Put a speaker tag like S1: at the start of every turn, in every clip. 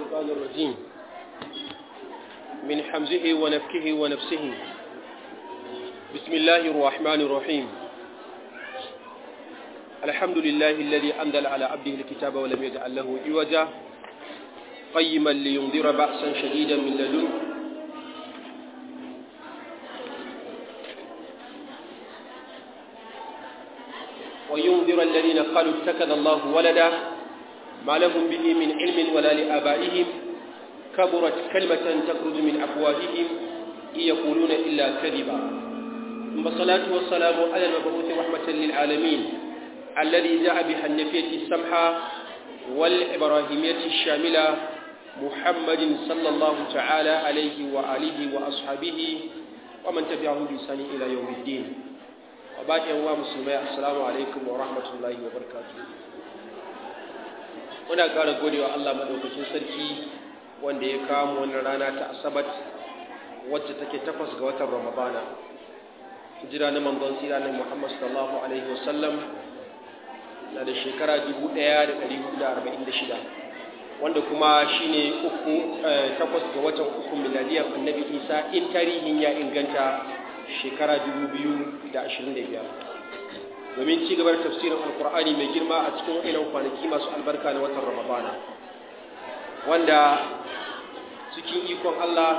S1: الشيطان الرجيم من حمزه ونفكه ونفسه بسم الله الرحمن الرحيم الحمد لله الذي أنزل على عبده الكتاب ولم يجعل له عوجا قيما لينذر بأسا شديدا من لدنه وينذر الذين قالوا اتخذ الله ولدا ما لهم به من علم ولا لآبائهم كبرت كلمة تخرج من أفواههم إن يقولون إلا كذبا ثم الصلاة والسلام على المبعوث رحمة للعالمين الذي جاء بحنفية السمحة والإبراهيمية الشاملة محمد صلى الله تعالى عليه وآله وأصحابه ومن تبعهم بإحسان إلى يوم الدين وبعد يوم مسلمي السلام عليكم ورحمة الله وبركاته muna ƙara godewa Allah maɗaukacin sarki wanda ya kawo wannan rana ta asabat wacce take takwas ga watan ramadana hijira na manzon tsira na muhammad sallallahu alaihi wasallam na da shekara 1446 wanda kuma shine uku takwas ga watan uku miladiyar annabi isa in tarihin ya inganta shekara 2025 domin ci gaba da tafsirin alkur'ani mai girma a cikin waɗannan kwanaki masu albarka na watan ramadana wanda cikin ikon allah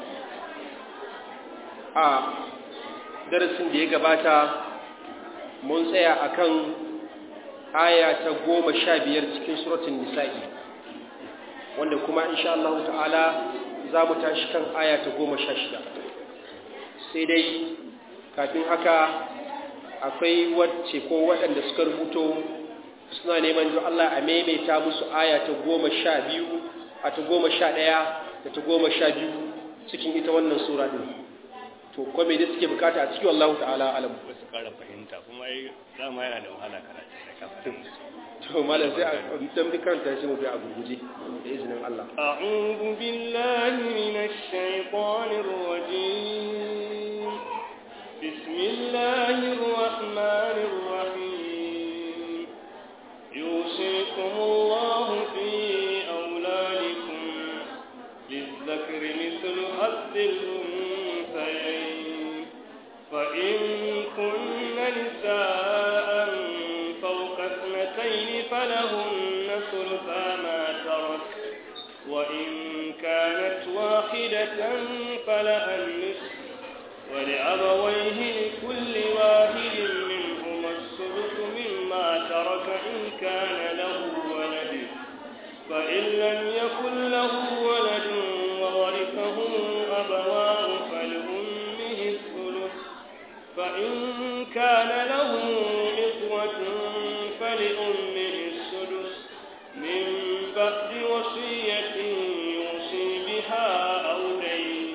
S1: a darasin da ya gabata mun tsaya akan aya ta goma sha biyar cikin suratun nisa'i wanda kuma insha Allah ta'ala za mu tashi kan aya ta goma sha shida sai dai kafin haka akwai wacce ko waɗanda suka rubuto suna neman don Allah a maimaita musu aya ta goma sha biyu a ta goma sha ɗaya da ta goma sha biyu cikin ita wannan sura ɗin to ko me da suke bukata a cikin wallahu ta'ala alam
S2: ba su ƙara fahimta kuma ai dama yana da wahala karatu da kafin
S1: to malam sai a dan bi karanta shi mu bi a gurguje da izinin Allah
S2: a'udhu billahi minash shaitanir rajim bismillahir rahmanir rahim yusikumullahu fi auladikum lizzakari mithlu hazzil الأنثيين فإن كن نساء فوق اثنتين فلهن ثلثا ما ترك وإن كانت واحدة فلها النصف ولأبويه لكل واحد منهما السدس مما ترك إن كان له ولد فإن لم يكن له ولد وورثه أبواه فلأمه الثلث فإن كان له إخوة فلأمه السدس من بعد وصية يوصي بها أو دين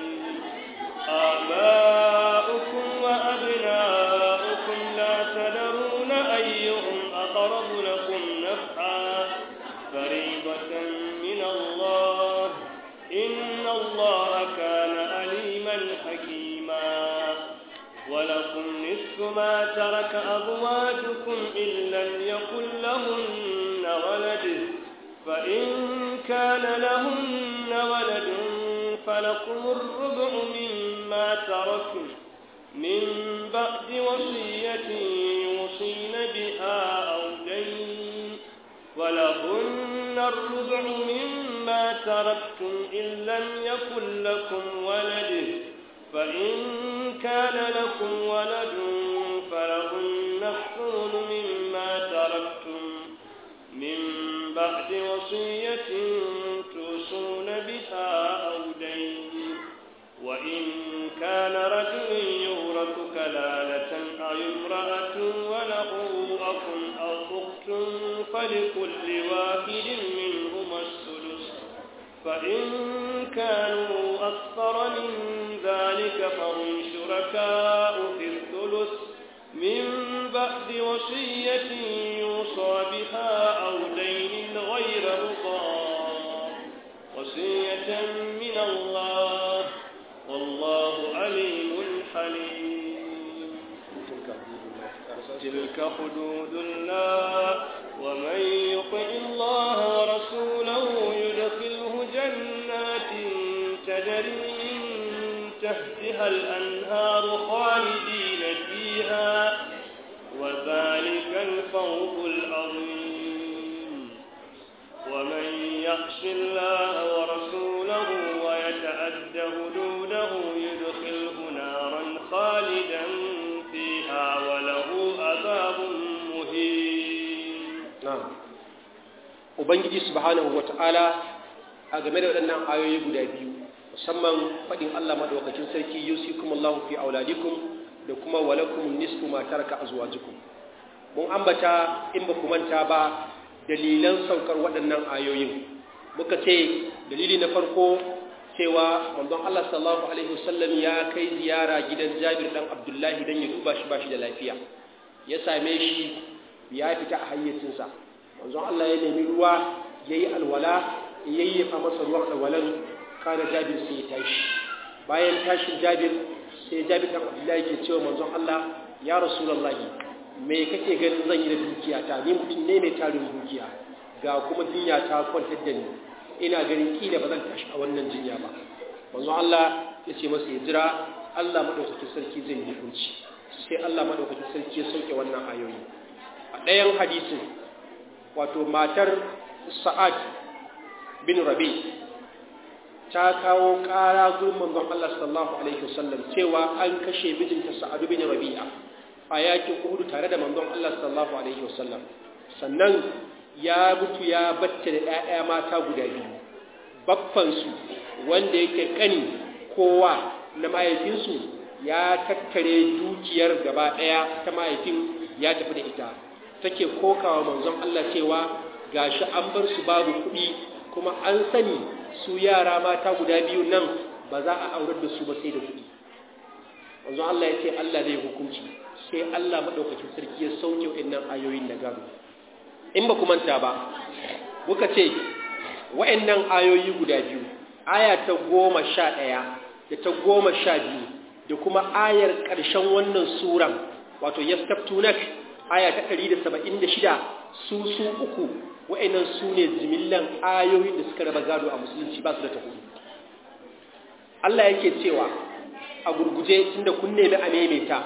S2: آباؤكم وأبناؤكم لا تدرون أيهم أقرب لكم نفعا فريضة من الله إن الله كان عليما حكيما ولكم نصف ما ترك أزواجكم إن لم يكن لهن ولد فإن كان لهن ولد فلكم الربع مما تركوا من بعد وصية يوصين بها أو دين ولهن الربع مما تركتم إن لم يكن لكم ولد فإن كان لكم ولد فلهن الثمن مما تركتم من بعد وصية توصون بها أو دين وإن كان رجل يورث كلالة أو امرأة وله أخ أو أخت فلكل واحد منهما السدس فإن كانوا أكثر من ذلك فهم شركاء في الثلث من بعد وصية يوصى بها أو دين غير مضار وصية من الله والله عليم حليم تلك حدود الله ومن يطع الله ورسوله يدخله جنات
S3: تحتها الأنهار خالدين فيها وذلك الفوز العظيم ومن يخش الله ورسوله ويتعد حدوده يدخله نارا خالدا فيها وله عذاب مهين
S1: na'am ubangiji subhanahu wata'ala a game da waɗannan ayoyi guda biyu musamman faɗin Allah madaukakin sarki yusikumullahu fi auladikum da kuma walakum nisfu ma taraka azwajukum mun ambata in ba ku manta ba dalilan saukar waɗannan ayoyin muka ce dalili na farko cewa manzon Allah sallallahu alaihi wasallam ya kai ziyara gidan Jabir dan Abdullahi dan ya duba shi ba shi da lafiya ya same shi ya fita a hayyacinsa manzon Allah ya nemi ruwa yayi alwala yayyafa masa ruwan alwalan kana Jabir sai ya tashi bayan tashin Jabir sai Jabir dan Abdullahi ke cewa manzon Allah ya Rasulullahi me kake ganin zan yi da dukiya ta ni mutum ne mai tarin dukiya ga kuma jinya ta kwantar da ni ina ganin kila ba zan tashi a wannan jinya ba manzon Allah ya ce masa ya jira Allah madaukakin sarki zai yi hukunci sai Allah madaukakin sarki ya sauke wannan ayoyi a ɗayan hadisin wato matar Sa'ad bin Rabi ta kawo ƙara gurin manzon Allah sallallahu alaihi wasallam cewa an kashe mijinta Sa'ad bin Rabi'a a yakin Uhud tare da manzon Allah sallallahu alaihi wasallam sannan ya mutu ya batta da ƴaƴa mata guda biyu babban su wanda yake kani kowa na mahaifinsu ya tattare dukiyar gaba ɗaya ta mahaifin ya tafi da ita take kokawa manzon Allah cewa gashi an bar su babu kuɗi kuma an sani su yara mata guda biyu nan ba za a aurar da su ba sai da kuɗi manzon Allah ya ce Allah zai hukunci sai Allah madaukakin sarki ya sauke wa'annan ayoyin na gado in ba ku manta ba muka ce wa'annan ayoyi guda biyu aya ta goma sha ɗaya da ta goma sha biyu da kuma ayar ƙarshen wannan suran wato yastaftunak aya ta 176 su su uku wa'annan su ne jimillan ayoyin da suka raba gado a musulunci ba su da tafi Allah yake cewa a gurguje tunda kun nemi a maimaita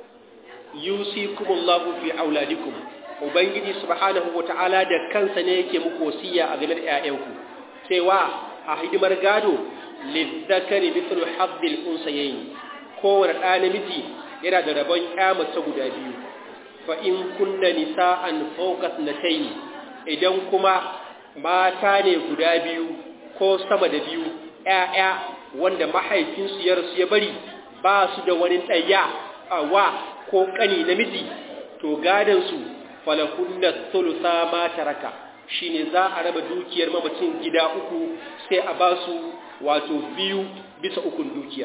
S1: yusikumullahu fi auladikum ubangiji subhanahu wata'ala da kansa ne yake muku wasiya a game da ƴaƴanku cewa a hidimar gado lizzakari mithlu haddil unsayayn kowane ɗa namiji yana da rabon ƴa mace guda biyu fa in kunna nisa'an fawqa thnatayn idan kuma mata ne guda biyu ko sama da biyu ƴaƴa wanda mahaifinsu ya rasu ya bari ba su da wani ɗaya a wa ko ƙani namiji to gadan su falahunna thulutha ma taraka shine za a raba dukiyar mamacin gida uku sai a ba su wato biyu bisa ukun dukiyar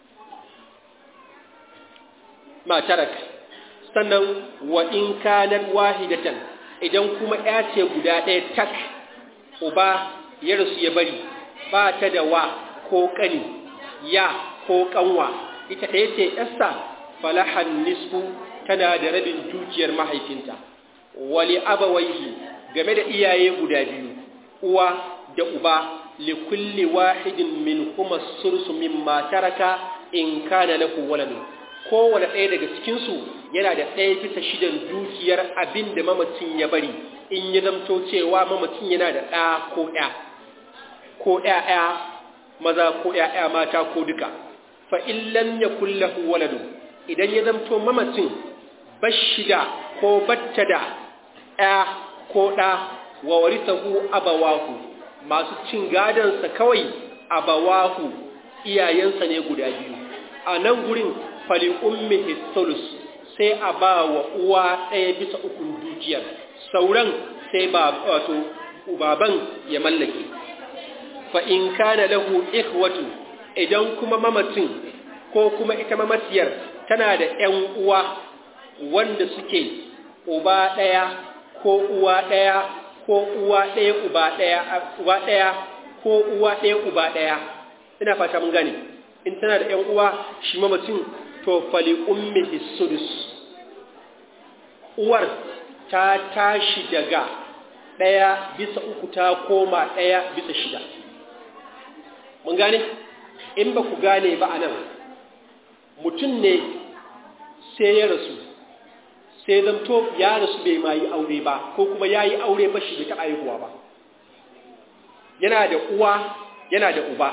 S1: ma taraka sannan wa in kanan wahidatan idan kuma ya ce guda ɗaya tak uba ya rasu ya bari ba ta da wa ko ƙani ya ko ƙanwa ita ɗaya ce ɗasta falahan nisfu tana da rabin dukiyar mahaifinta wali abawaihi game da iyaye guda biyu uwa da uba li kulli wahidin min huma sursu mimma taraka in kana lahu waladun kowane ɗaya daga cikinsu yana da ɗaya bisa shidan dukiyar abin da mamacin ya bari in ya zamto cewa mamacin yana da ɗa ko ɗaya ko ɗaya maza ko ɗaya mata ko duka fa illan ya kullahu waladu idan ya zamto mamacin bashida ko batta da ɗaya ko ɗa wa warisahu abawahu masu cin gadansa kawai abawahu iyayensa ne guda biyu a nan gurin fali ummihi thulus sai a ba wa uwa ɗaya bisa ukun dukiyar sauran sai ba wato baban ya mallake fa in kana lahu ikhwatu idan kuma mamacin ko kuma ita mamaciyar tana da ƴan uwa wanda suke uba ɗaya ko uwa ɗaya ko uwa ɗaya uba ɗaya uba ɗaya ko uwa ɗaya uba ɗaya ina fata mun gane in tana da ƴan uwa shi mamacin to fali ummihi sudus uwar ta tashi daga ɗaya bisa uku ta koma ɗaya bisa shida mun gane in ba ku gane ba anan mutum ne sai ya rasu sai zamto ya rasu bai ma yi aure ba ko kuma ya yi aure ba shi bai taɓa haihuwa ba yana da uwa yana da uba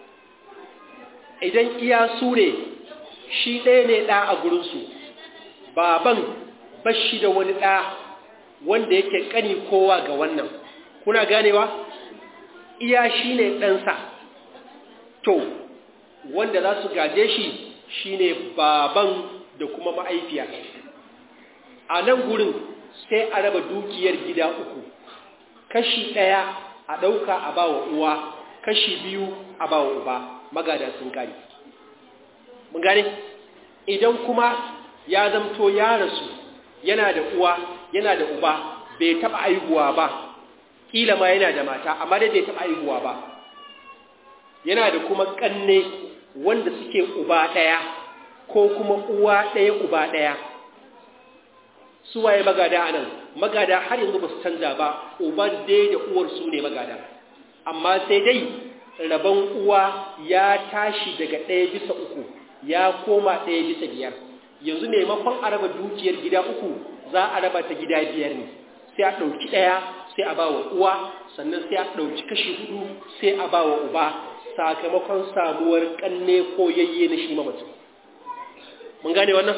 S1: idan iya su ne shi ɗaya ne ɗa a gurinsu baban ba shi da wani ɗa wanda yake ƙani kowa ga wannan kuna ganewa iya shi ne ɗansa to wanda za su gaje shi shi ne baban da kuma ma'aifiya a nan gurin sai a raba dukiyar gida uku kashi ɗaya a ɗauka a ba wa uwa kashi biyu a ba wa uba magada sun kare mun gane idan kuma ya zamto ya rasu yana da uwa yana da uba bai taɓa aihuwa ba kila ma yana da mata amma dai bai taɓa aihuwa ba yana da kuma ƙanne wanda suke uba ɗaya ko kuma uwa ɗaya uba ɗaya su waye magada anan magada har yanzu ba su canza ba uban dai da uwar su ne magada amma sai dai rabon uwa ya tashi daga ɗaya bisa uku ya koma ɗaya bisa biyar yanzu maimakon a raba dukiyar gida uku za a raba ta gida biyar ne sai a ɗauki ɗaya sai a ba wa uwa sannan sai a ɗauki kashi hudu sai a ba wa uba sakamakon samuwar ƙanne ko yayye na shi mamacin mun gane wannan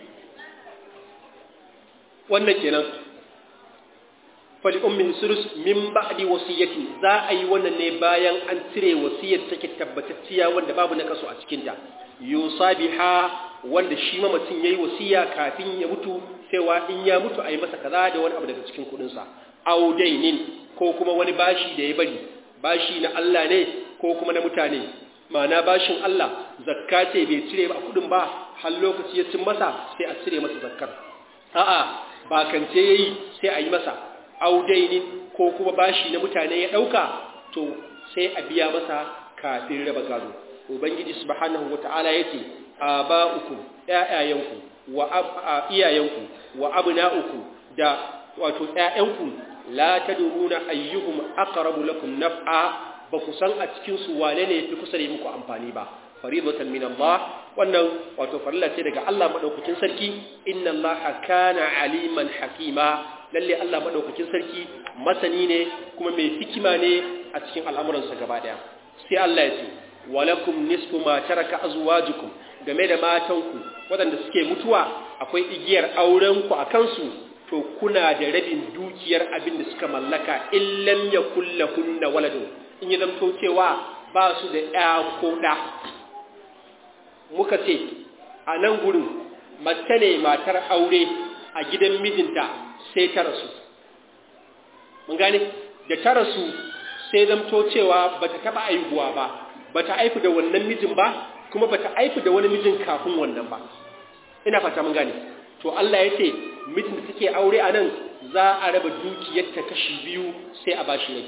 S1: wannan kenan fali ummin surus min ba'di wasiyati za a yi wannan ne bayan an cire wasiyar take tabbatacciya wanda babu na kaso a cikin ta yusabiha wanda shi mamacin yayi wasiya kafin ya mutu cewa in ya mutu a yi masa kaza da wani abu daga cikin kudin sa audainin ko kuma wani bashi da ya bari bashi na Allah ne ko kuma na mutane ma'ana bashin Allah zakka ce bai cire ba kudin ba har lokaci ya cin masa sai a cire masa zakkar a'a bakance yayi sai a yi masa audainin ko kuma bashi na mutane ya dauka to sai a biya masa kafin raba gado ubangiji subhanahu wata'ala yace aba'ukum ƴaƴayenku wa iyayenku wa abna'ukum da wato ƴaƴanku la tadruna ayyuhum aqrabu lakum naf'a ba ku san a cikin su wane ne yafi kusa da muku amfani ba faridatan min Allah wannan wato farilla ce daga Allah madaukakin sarki inna Allah kana aliman hakima lalle Allah madaukakin sarki masani ne kuma mai hikima ne a cikin al'amuransa gaba daya sai Allah ya ce walakum nisfu ma taraka azwajukum game da matanku waɗanda suke mutuwa akwai igiyar auren ku akan su to kuna da rabin dukiyar abin da suka mallaka illam yakul lahunna waladun in ya zamto cewa ba su da ɗa ko ɗa muka ce a nan gurin mace ne matar aure a gidan mijinta sai ta rasu mun gane da ta rasu sai zamto cewa ba ta taɓa aihuwa ba ba ta aifu da wannan mijin ba kuma ba ta aifu da wani mijin kafin wannan ba ina fata mun gane to Allah ya ce mijin da take aure a nan za a raba dukiyarta kashi biyu sai a bashi rabi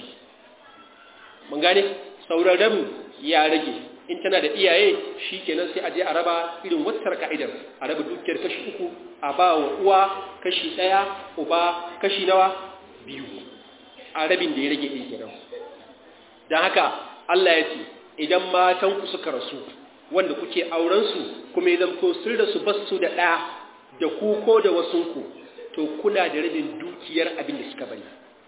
S1: mun gane sauran rabin ya rage in tana da iyaye shi kenan sai a je a raba irin wattar ka'idar a raba dukiyar kashi uku a ba wa uwa kashi ɗaya uba kashi nawa biyu a rabin da ya rage ɗin kenan don haka Allah ya ce idan matanku suka rasu wanda kuke aurensu kuma ya zamto sun rasu basu da ɗa da ku ko da wasunku to kuna da rabin dukiyar abin da suka bari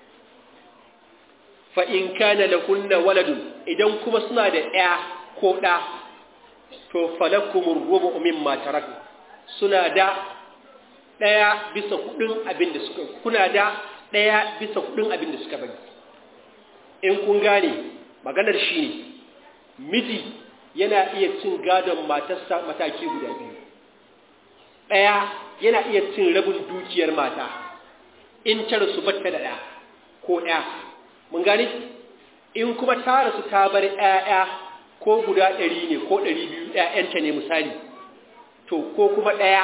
S1: fa in kana lahunna waladun idan kuma suna da ɗaya ko ɗa to falakumur rubu mimma tarak suna da ɗaya bisa hudun abin da suka kuna da ɗaya bisa hudun abin da suka bari in kun gane maganar shi ne miji yana iya cin gadon matarsa mataki guda biyu ɗaya yana iya cin rabin dukiyar mata in ta rasu batta da ɗaya ko ɗaya mun gane in kuma ta rasu ta bar ‘ya'ya ko guda ɗari ne ko ɗari biyu ‘ya'yanta ne misali to ko kuma ɗaya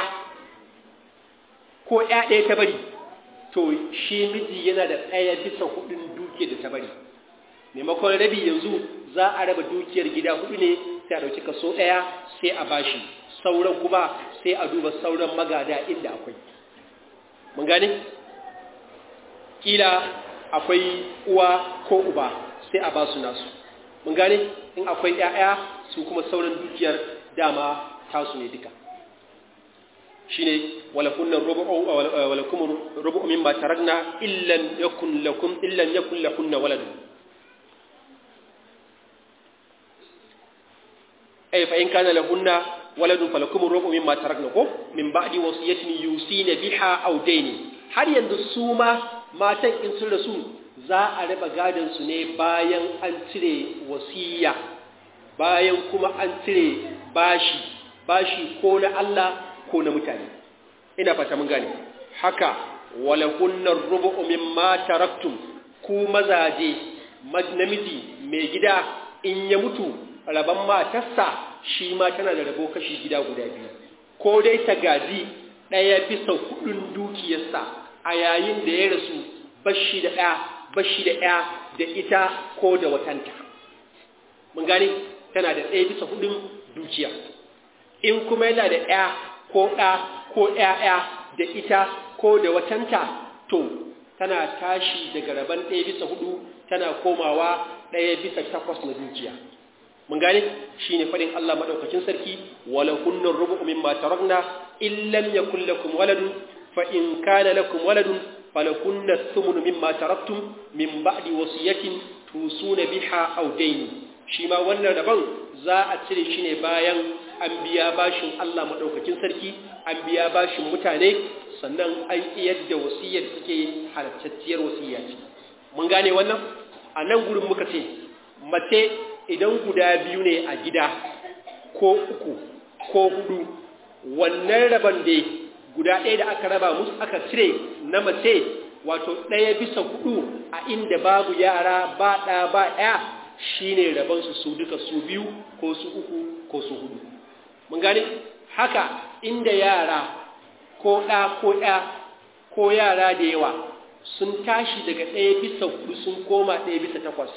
S1: ko ‘ya ɗaya ta bari to shi miji yana da ɗaya bisa hudun dukiyar da ta bari maimakon rabi yanzu za a raba dukiyar gida hudu ne sai a ɗauki kaso ɗaya sai a bashi sauran kuma sai a duba sauran magada inda akwai mun gane kila akwai uwa ko uba sai a basu nasu mun gane in akwai ƴaƴa su kuma sauran dukiyar dama tasu ne duka shine walakunna rubu'u walakum rubu'u mimma tarakna illan yakun lakum illan yakun lakunna waladun ay fa in kana lahunna waladun falakum rubu'u mimma tarakna ko min ba'di wasiyatin yusina biha aw dayni har yanzu su ma matan in sun rasu za a raba gadon su ne bayan an cire wasiya bayan kuma an cire bashi bashi ko na Allah ko na mutane ina fata mun gane haka wala kunnar rubu'u mimma taraktum ku mazaje namiji mai gida in ya mutu raban matarsa shi ma tana da rabo kashi gida guda biyu ko dai ta gaji ɗaya bisa kuɗin dukiyarsa a yayin da ya rasu bashi da ɗaya bashi da ɗaya da ita ko da watanta mun gane tana da ɗaya bisa kuɗin dukiya in kuma yana da ɗaya ko ɗa ko ‘ya'ya da ita ko da watanta to tana tashi daga rabon ɗaya bisa hudu tana komawa ɗaya bisa takwas na dukiya mun gane shi ne faɗin Allah maɗaukacin sarki wala kunnan rubu min ma tarakna illam yakun lakum waladun fa in kana lakum waladun falakunna thumnu mimma taraktum min ba'di wasiyatin tusuna biha aw dayn shi ma wannan rabon za a cire shi ne bayan an biya bashin Allah maɗaukakin sarki an biya bashin mutane sannan an iyar da wasiyar suke halattacciyar wasiyya ce mun gane wannan a nan gurin muka ce mace idan guda biyu ne a gida ko uku ko hudu wannan rabon da guda ɗaya da aka raba musu aka cire na mace wato ɗaya bisa hudu a inda babu yara ba ɗa ba ɗaya shine rabonsu su duka su biyu ko su uku ko su hudu mun gane haka inda yara ko ɗa ko ɗa ko yara da yawa sun tashi daga ɗaya bisa hudu sun koma ɗaya bisa takwas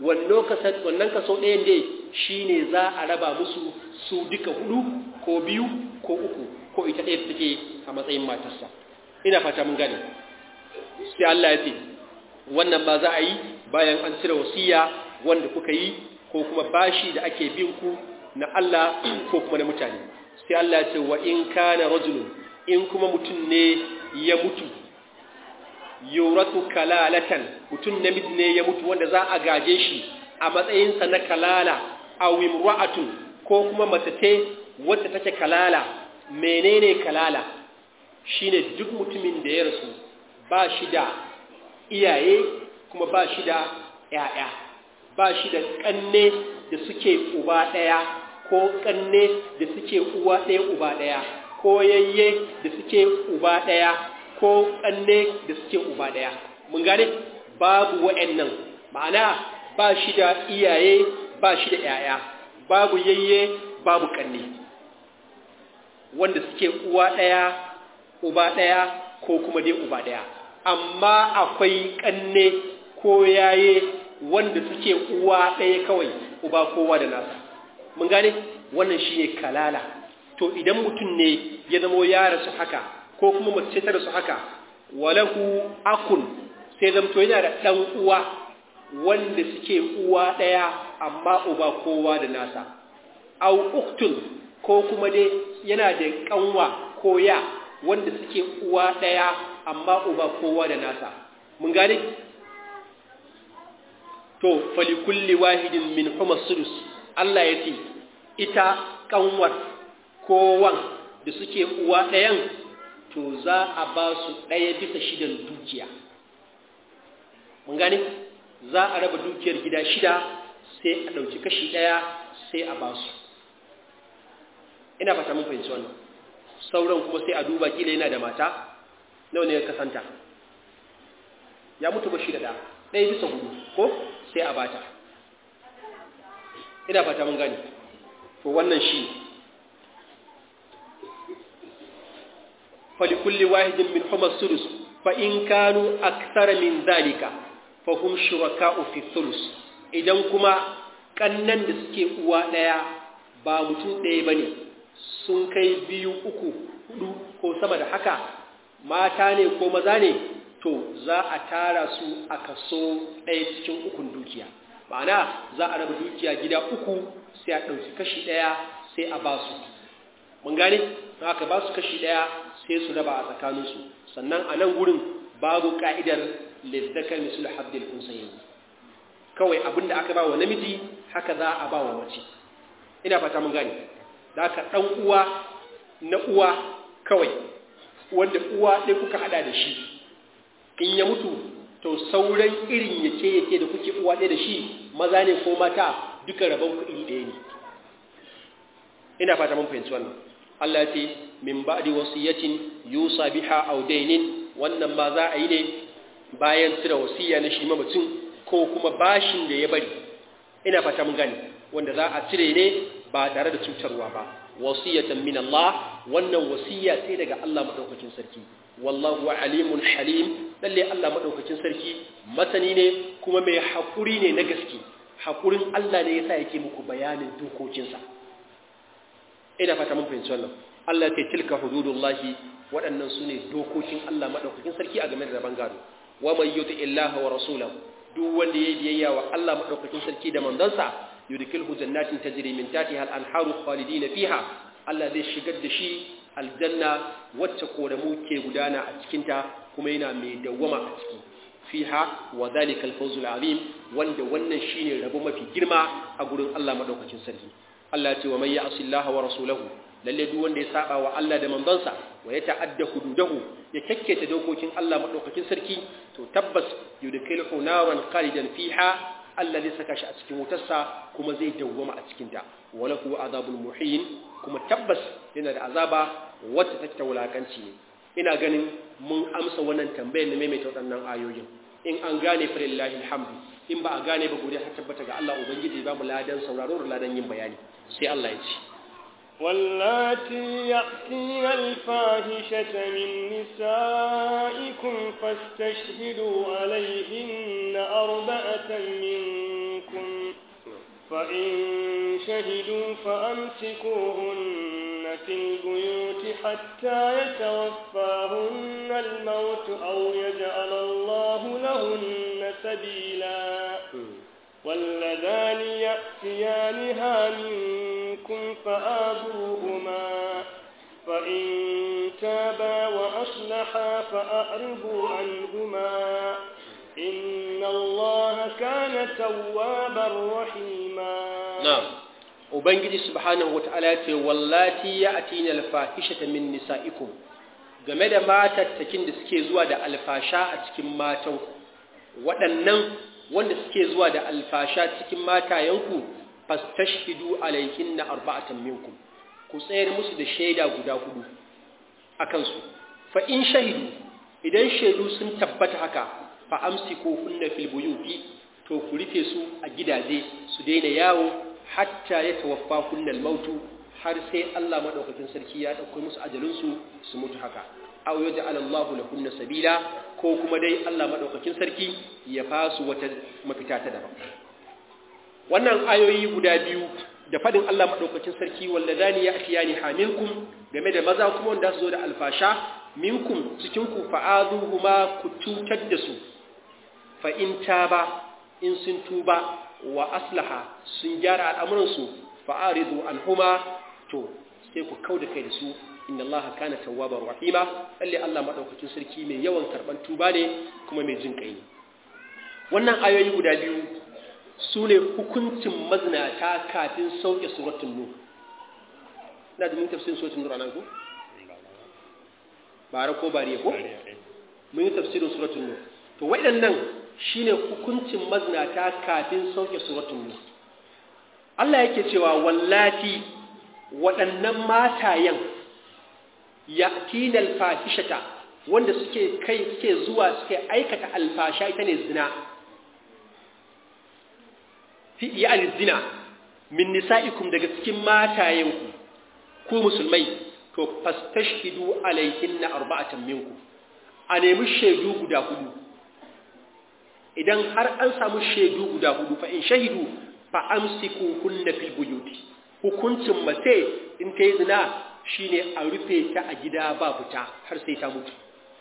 S1: wannan kaso ɗayan dai shi ne za a raba musu su duka hudu ko biyu ko uku ko ita ɗaya take a matsayin matarsa ina fata mun gane sai Allah ya ce wannan ba za a yi bayan an cire wasiya wanda kuka yi ko kuma bashi da ake bin ku na Allah ko kuma na mutane sai Allah ya ce wa in kana rajulun in kuma mutum ne ya mutu yuratu kalalatan mutum namiji ne ya mutu wanda za a gaje shi a matsayinsa na kalala aw imra'atun ko kuma mace ce wacce take kalala menene kalala shine duk mutumin da ya rasu ba shi da iyaye kuma ba shi da ƴaƴa ba shi da kanne da suke uba ɗaya ko kanne da suke uwa ɗaya uba ɗaya ko yayye da suke uba ɗaya ko kanne da suke uba ɗaya mun gane babu wa'annan ma'ana ba shi da iyaye ba shi da ƴaƴa babu yayye babu kanne wanda suke uwa ɗaya uba ɗaya ko kuma dai uba ɗaya amma akwai kanne ko yaye wanda suke uwa ɗaya kawai uba kowa da nasa mun gane wannan shine kalala to idan mutum ne ya zamo ya rasu haka ko kuma mace ta rasu haka walahu akun sai zamto yana da ɗan uwa wanda suke uwa ɗaya amma uba kowa da nasa au uktun ko kuma dai yana da ƙanwa ko ya wanda suke uwa ɗaya amma uba kowa da nasa mun gane to falikulli wahidin min huma sudus Allah ya ce ita kanwar kowan da suke uwa ɗayan to za a ba su ɗaya bisa shidan dukiya mun gane za a raba dukiyar gida shida sai a ɗauki kashi ɗaya sai a ba su ina fata mun fahimci wannan sauran kuma sai a duba kila yana da mata nawa ne ya kasanta ya mutu ba shi da ɗaya ɗaya bisa hudu ko sai a bata ina fata mun gani to wannan shi falikulli wahidin min huma sulus fa in kanu akthara min zalika fa hum shuraka'u fi sulus idan kuma kannan da suke uwa daya ba mutum ɗaya bane sun kai biyu uku hudu ko sama da haka mata ne ko maza ne to za a tara su a kaso ɗaya cikin ukun dukiya ma'ana za a raba dukiya gida uku sai a ɗauki kashi ɗaya sai a ba su mun gane haka ba su kashi daya sai su raba a tsakaninsu sannan a nan gurin babu ka'idar lizzakar misul habdil unsayin kawai abinda aka ba wa namiji haka za a ba wa mace ina fata mun gane da haka dan uwa na uwa kawai wanda uwa ɗaya kuka hada da shi in ya mutu to sauran irin yake yake da kuke uwa ɗaya da shi maza ne ko mata duka rabon kuɗi ɗaya ne ina fata mun fahimci wannan Allah ya ce min ba'di wasiyatin yusa biha aw dainin wannan ma za a yi ne bayan cire wasiya na shi mamacin ko kuma bashin da ya bari ina fata mun gane wanda za a cire ne ba tare da cutarwa ba wasiyatan min Allah wannan wasiya sai daga Allah madaukakin sarki wallahu alimun halim lalle Allah madaukakin sarki masani ne kuma mai hakuri ne na gaske hakurin Allah ne yasa yake muku bayanin dokokinsa ina fata mun fahimci wannan Allah ya tilka hududullahi waɗannan su ne dokokin Allah madaukakin sarki a game da rabon gado wa man yuti illaha wa rasulahu duk wanda yayi biyayya wa Allah madaukakin sarki da manzansa yudkilhu jannatin tajri min tahtiha al-anharu khalidina fiha Allah zai shigar da shi aljanna wacce koramu ke gudana a cikin ta kuma yana mai dawwama a ciki fiha wa zalika al-fawz al-azim wanda wannan shine rabo mafi girma a gurin Allah madaukakin sarki Allah ya ce wa may ya'si Allah wa rasulahu lalle duk wanda ya saba wa Allah da manzansa wa ya ta'adda hududahu ya kakketa dokokin Allah madaukakin sarki to tabbas yudkhiluhu naran khalidan fiha Allah zai saka shi a cikin wutarsa kuma zai dawwama a cikin ta wala huwa azabul muhin kuma tabbas yana da azaba wacce take ta wulakanci ne ina ganin mun amsa wannan tambayar na maimaita waɗannan ayoyin in an gane fa lillahi alhamdu in ba a gane ba godiya ta tabbata ga Allah ubangiji ba mu ladan sauraro da ladan yin bayani sai Allah ya ce
S3: واللاتي يأتين الفاحشة من نسائكم فاستشهدوا عليهن أربعة منكم فإن شهدوا فأمسكوهن في البيوت حتى يتوفاهن الموت أو يجعل الله لهن سبيلا واللذان يأتيانها منكم فآذوهما فإن تابا وأصلحا فأعرضوا عنهما إن الله كان توابا رحيما
S1: نعم Ubangiji subhanahu wata'ala ya ce wallati ya atina alfahishata min nisa'ikum game da matattakin da suke zuwa da alfasha a cikin matan waɗannan wanda suke zuwa da alfasha cikin matayenku fastashhidu alayhinna arba'atan minkum ku tsayar musu da shaida guda hudu akan su fa in shahidu idan shaidu sun tabbata haka fa amsiku hunna fil buyuti to ku rufe su a gidaje su daina yawo hatta ya tawaffa kunnal mautu har sai Allah madaukakin sarki ya dauko musu ajalin su su mutu haka aw yaj'al Allahu lahunna sabila ko kuma dai Allah madaukakin sarki ya fasu wata mafita ta daban wannan ayoyi guda biyu da fadin Allah madaukakin sarki walladani ya'tiyani hamilkum game da maza kuma wanda su zo da alfasha minkum cikin ku fa'aduhuma ku cutar da su fa in taba in sun tuba wa aslaha sun gyara al'amuransu fa'aridu anhuma to sai ku kau da kai da su inna allaha kana tawwabar rahima lalle Allah madaukakin sarki mai yawan karban tuba ne kuma mai jin kai ne wannan ayoyi guda biyu su ne hukuncin mazinata kafin sauke suratul nur ina da mun tafsirin suratul nur anan ko bara ko bariye ko mun yi tafsirin suratul nur to waɗannan shine hukuncin mazinata kafin sauke suratul nur Allah yake cewa wallati waɗannan matayen yatina alfahishata wanda suke kai suke zuwa suke aikata alfasha ita ne zina fi iyal zina min nisa'ikum daga cikin matayenku ku musulmai to fastashhidu alayhinna arba'atan minkum a nemi shaidu guda hudu idan har an samu shaidu guda hudu fa in shahidu fa amsiku kunna fil buyuti hukuncin mace in ta yi zina shine a rufe ta a gida ba fita har sai ta mutu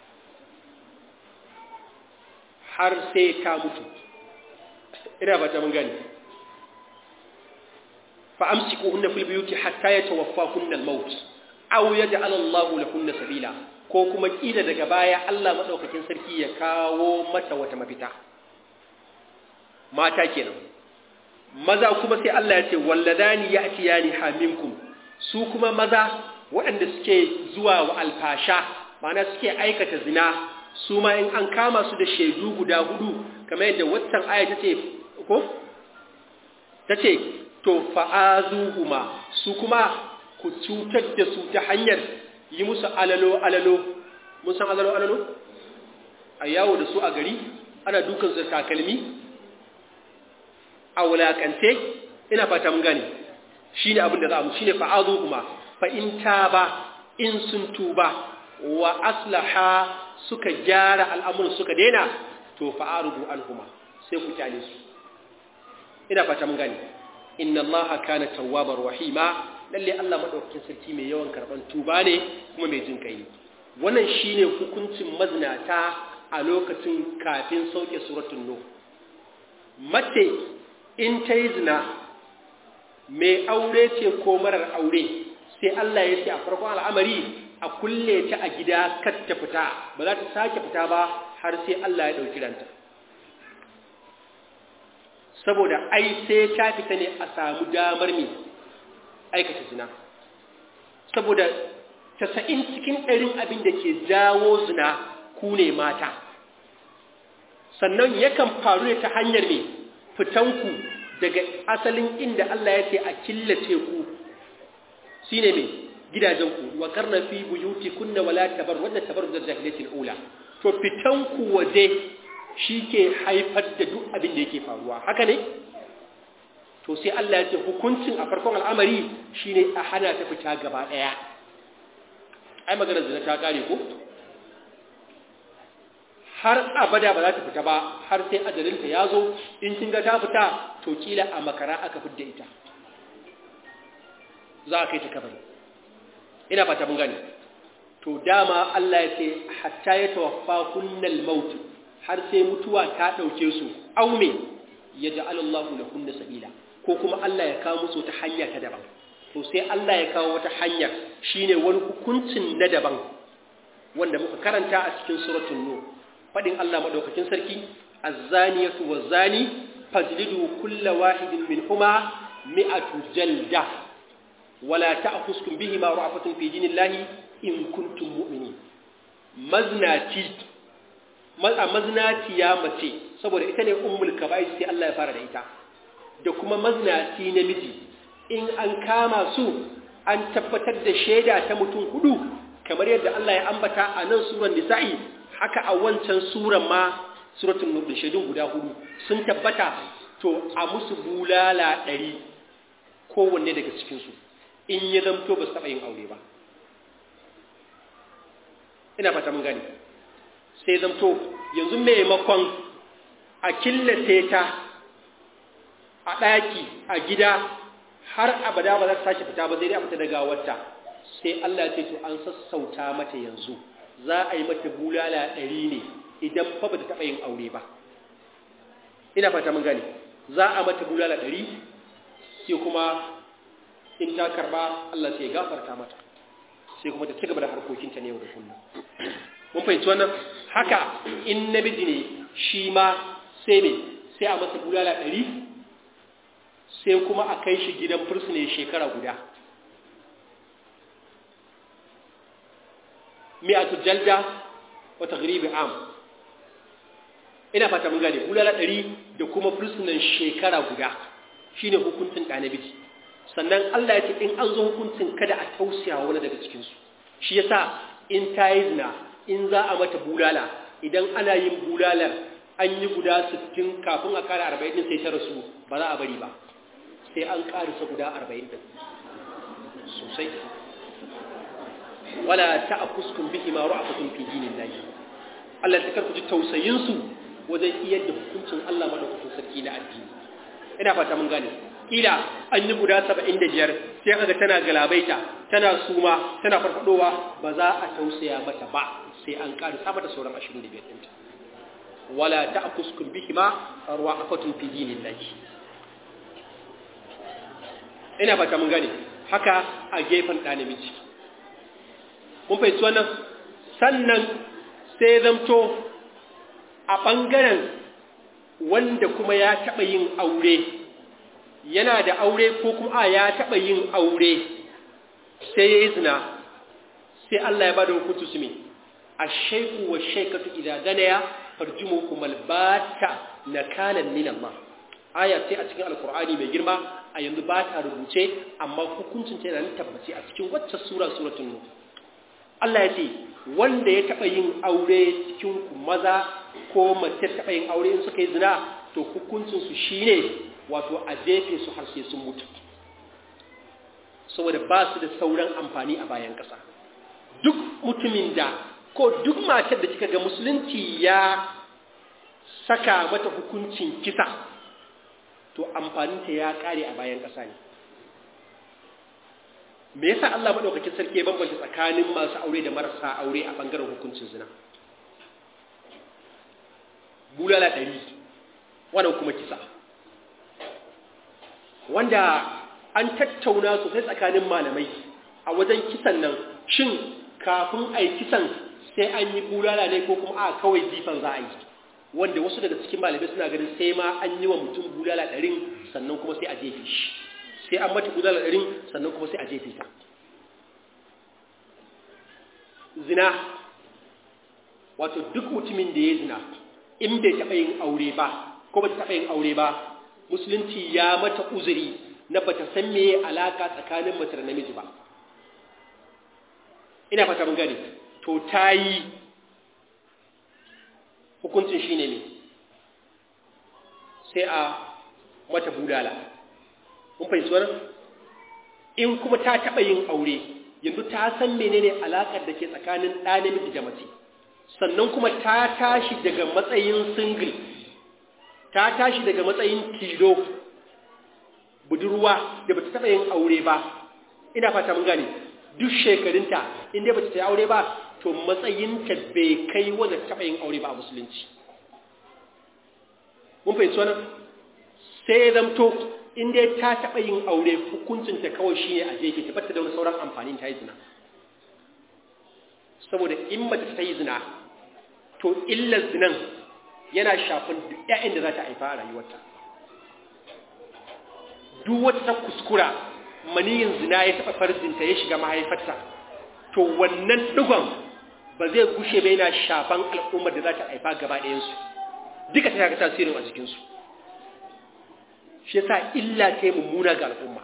S1: har sai ta mutu ina ba ta mun gani fa amsiku kunna fil buyuti hatta yatawaffa kunna al maut aw yaj'al Allahu lahunna sabila ko kuma kila daga baya Allah madaukakin sarki ya kawo mata wata mafita mata kenan maza kuma sai Allah ya ce walladani ya'tiyani haminkum su kuma maza waɗanda suke zuwa wa alfasha ma'ana suke aikata zina su ma in an kama su da shaidu guda hudu kamar yadda waccan aya ta ce ko ta ce to fa'azuhuma su kuma ku cutar da su ta hanyar yi musu alalo alalo mun san alalo alalo a yawo da su a gari ana dukan su takalmi a wulakance ina fata mun gane shine abin da za mu shine fa'azuhuma fa in taba in sun tuba wa aslaha suka gyara al'amuran suka daina to fa'arubu anhuma sai ku kyale su ina fata mun gane inna allaha kana tawwabar rahima lalle Allah madaukakin sarki mai yawan karban tuba ne kuma mai jin kai wannan shine hukuncin mazinata a lokacin kafin sauke suratul nuh mace in ta yi zina mai aure ce ko marar aure sai Allah ya ce a farkon al'amari a kulle ta a gida kar ta fita ba za ta sake fita ba har sai Allah ya ɗauki ranta saboda ai sai ta fita ne a samu damar mai aikata zina saboda casa'in cikin ɗarin abin da ke jawo zina ku ne mata sannan yakan faru ne ta hanyar mai fitanku daga asalin inda Allah ya ce a killace ku shi ne mai gidajenku wa karna fi buyuti kunna wala tabar wadda tabar da jahiliyatul ula to fitanku waje shi ke haifar da duk abin da yake faruwa haka ne to sai Allah ya ce hukuncin a farkon al'amari shine a hana ta fita gaba daya ai magana zina ta kare ko har abada ba za ta fita ba har sai ajalinta ya zo in kin ga ta fita to kila a makara aka fidda ita za a kai ta kabari ina fata mun gane to dama Allah ya ce hatta ya tawaffa kunnal maut har sai mutuwa ta dauke su aume ya ja'ala Allah lahunna sabila ko kuma Allah ya kawo musu ta hanya ta daban to sai Allah ya kawo wata hanya shine wani hukuncin na daban wanda muka karanta a cikin suratul nur fadin Allah madaukakin sarki az-zaniyatu waz-zani fajlidu kulla wahidin minhuma mi'atu jalda wala ta'khuskum bihima ra'fatun fi dinillahi in kuntum mu'minin maznati maznati ya mace saboda ita ne ummul kaba'ir sai Allah ya fara da ita da kuma maznati namiji in an kama su an tabbatar da shaida ta mutum hudu kamar yadda Allah ya ambata a nan suran nisa'i haka a wancan suran ma suratul nur da shaidun guda hudu sun tabbata to a musu bulala ɗari kowanne daga cikinsu in ya zamto ba su taɓa yin aure ba ina fata mun gani sai zamto yanzu maimakon a killace ta a ɗaki a gida har abada ba za ta sake fita ba zai dai a fita daga wata sai Allah ce to an sassauta mata yanzu za a yi mata bulala ɗari ne idan fa ba ta taɓa yin aure ba ina fata mun gani za a mata bulala ɗari sai kuma in ta karɓa Allah sai ya gafarta mata sai kuma ta cigaba da harkokinta ne yau da kullum mun fahimci wannan haka in namiji ne shi ma sai ne sai a masa bulala ɗari sai kuma a kai shi gidan fursune shekara guda mi'atu jalda wa taghribi am ina fata mun gane bulala ɗari da kuma fursunan shekara guda shine hukuncin ɗa namiji sannan Allah ya ce in an zo hukuncin kada a tausaya wani daga cikinsu shi yasa in ta yi zina in za a mata bulala idan ana yin bulalar an yi guda 60 kafin a kara 40 din sai ta rasu ba za a bari ba sai an karisa guda 40 din sosai wala ta'kuskum bihi ma ra'afatun fi dinillahi Allah ta karku ji tausayin su wajen iyar da hukuncin Allah madaukakin sarki na addini ina fata mun gane kila an yi guda 75 sai kaga tana galabaita tana suma tana farfadowa ba za a tausaya mata ba sai an karisa mata sauran 25 ɗinta wala ta'kuskum bihima arwa'afatun fi dinillahi ina fata mun gane haka a gefen ɗa namiji mun fahimci wannan sannan sai zamto a ɓangaren wanda kuma ya taɓa yin aure yana da aure ko kuma a ya taɓa yin aure sai ya yi zina sai Allah ya ba da hukuntu su me a shaiku wa shaikatu idan ganaya farjimu kuma albata na kanan min Allah aya ce a cikin alkur'ani mai girma a yanzu ba ta rubuce amma hukuncin ta yana tabbaci a cikin wacce sura suratun nuh Allah ya ce wanda ya taɓa yin aure cikin ku maza ko mace taɓa yin aure in suka yi zina to hukuncinsu shi ne wato a jefe su har sai sun mutu saboda ba su da sauran amfani a bayan ƙasa duk mutumin da ko duk matar da kika ga musulunci ya saka mata hukuncin kisa to amfaninta ya ƙare a bayan ƙasa ne me yasa Allah madaukakin sarki ya bambanta tsakanin masu aure da marasa aure a bangaren hukuncin zina bulala ɗari wannan kuma kisa wanda an tattauna sosai tsakanin malamai a wajen kisan nan shin kafin a yi kisan sai an yi bulala ne ko kuma a kawai jifan za a yi wanda wasu daga cikin malamai suna ganin sai ma an yi wa mutum bulala ɗarin sannan kuma sai a jefe shi sai an mata bulala ɗarin sannan kuma sai a jefe ta zina wato duk mutumin da ya zina in bai taɓa yin aure ba ko ba ta taɓa yin aure ba musulunci ya mata uzuri na ba ta san meye alaka tsakanin mace da namiji ba ina fata mun gane to ta yi hukuncin shi ne sai a mata budala mun fahimci wannan in kuma ta taɓa yin aure yanzu ta san menene alaƙar da ke tsakanin ɗa namiji da mace sannan kuma ta tashi daga matsayin single ta tashi daga matsayin tilo budurwa da bata taɓa yin aure ba ina fata mun gane duk shekarunta inda bata ta yi aure ba to matsayinta bai kai wanda taɓa yin aure ba a musulunci mun fahimci wannan sai zamto inda ta taɓa yin aure hukuncinta kawai shi ne a jefe ta bata da wani sauran amfanin ta yi zina saboda in mace ta yi zina to illar zinan yana shafin duk ‘ya'yan da za ta haifa a rayuwarta duk wata ta kuskura maniyin zina ya taɓa farzinta ya shiga mahaifarta to wannan ɗigon ba zai gushe bai na shafan al'ummar da za ta haifa gaba ɗayansu duka ta yaka tasirin a jikinsu shi yasa illa ta yi mummuna ga al'umma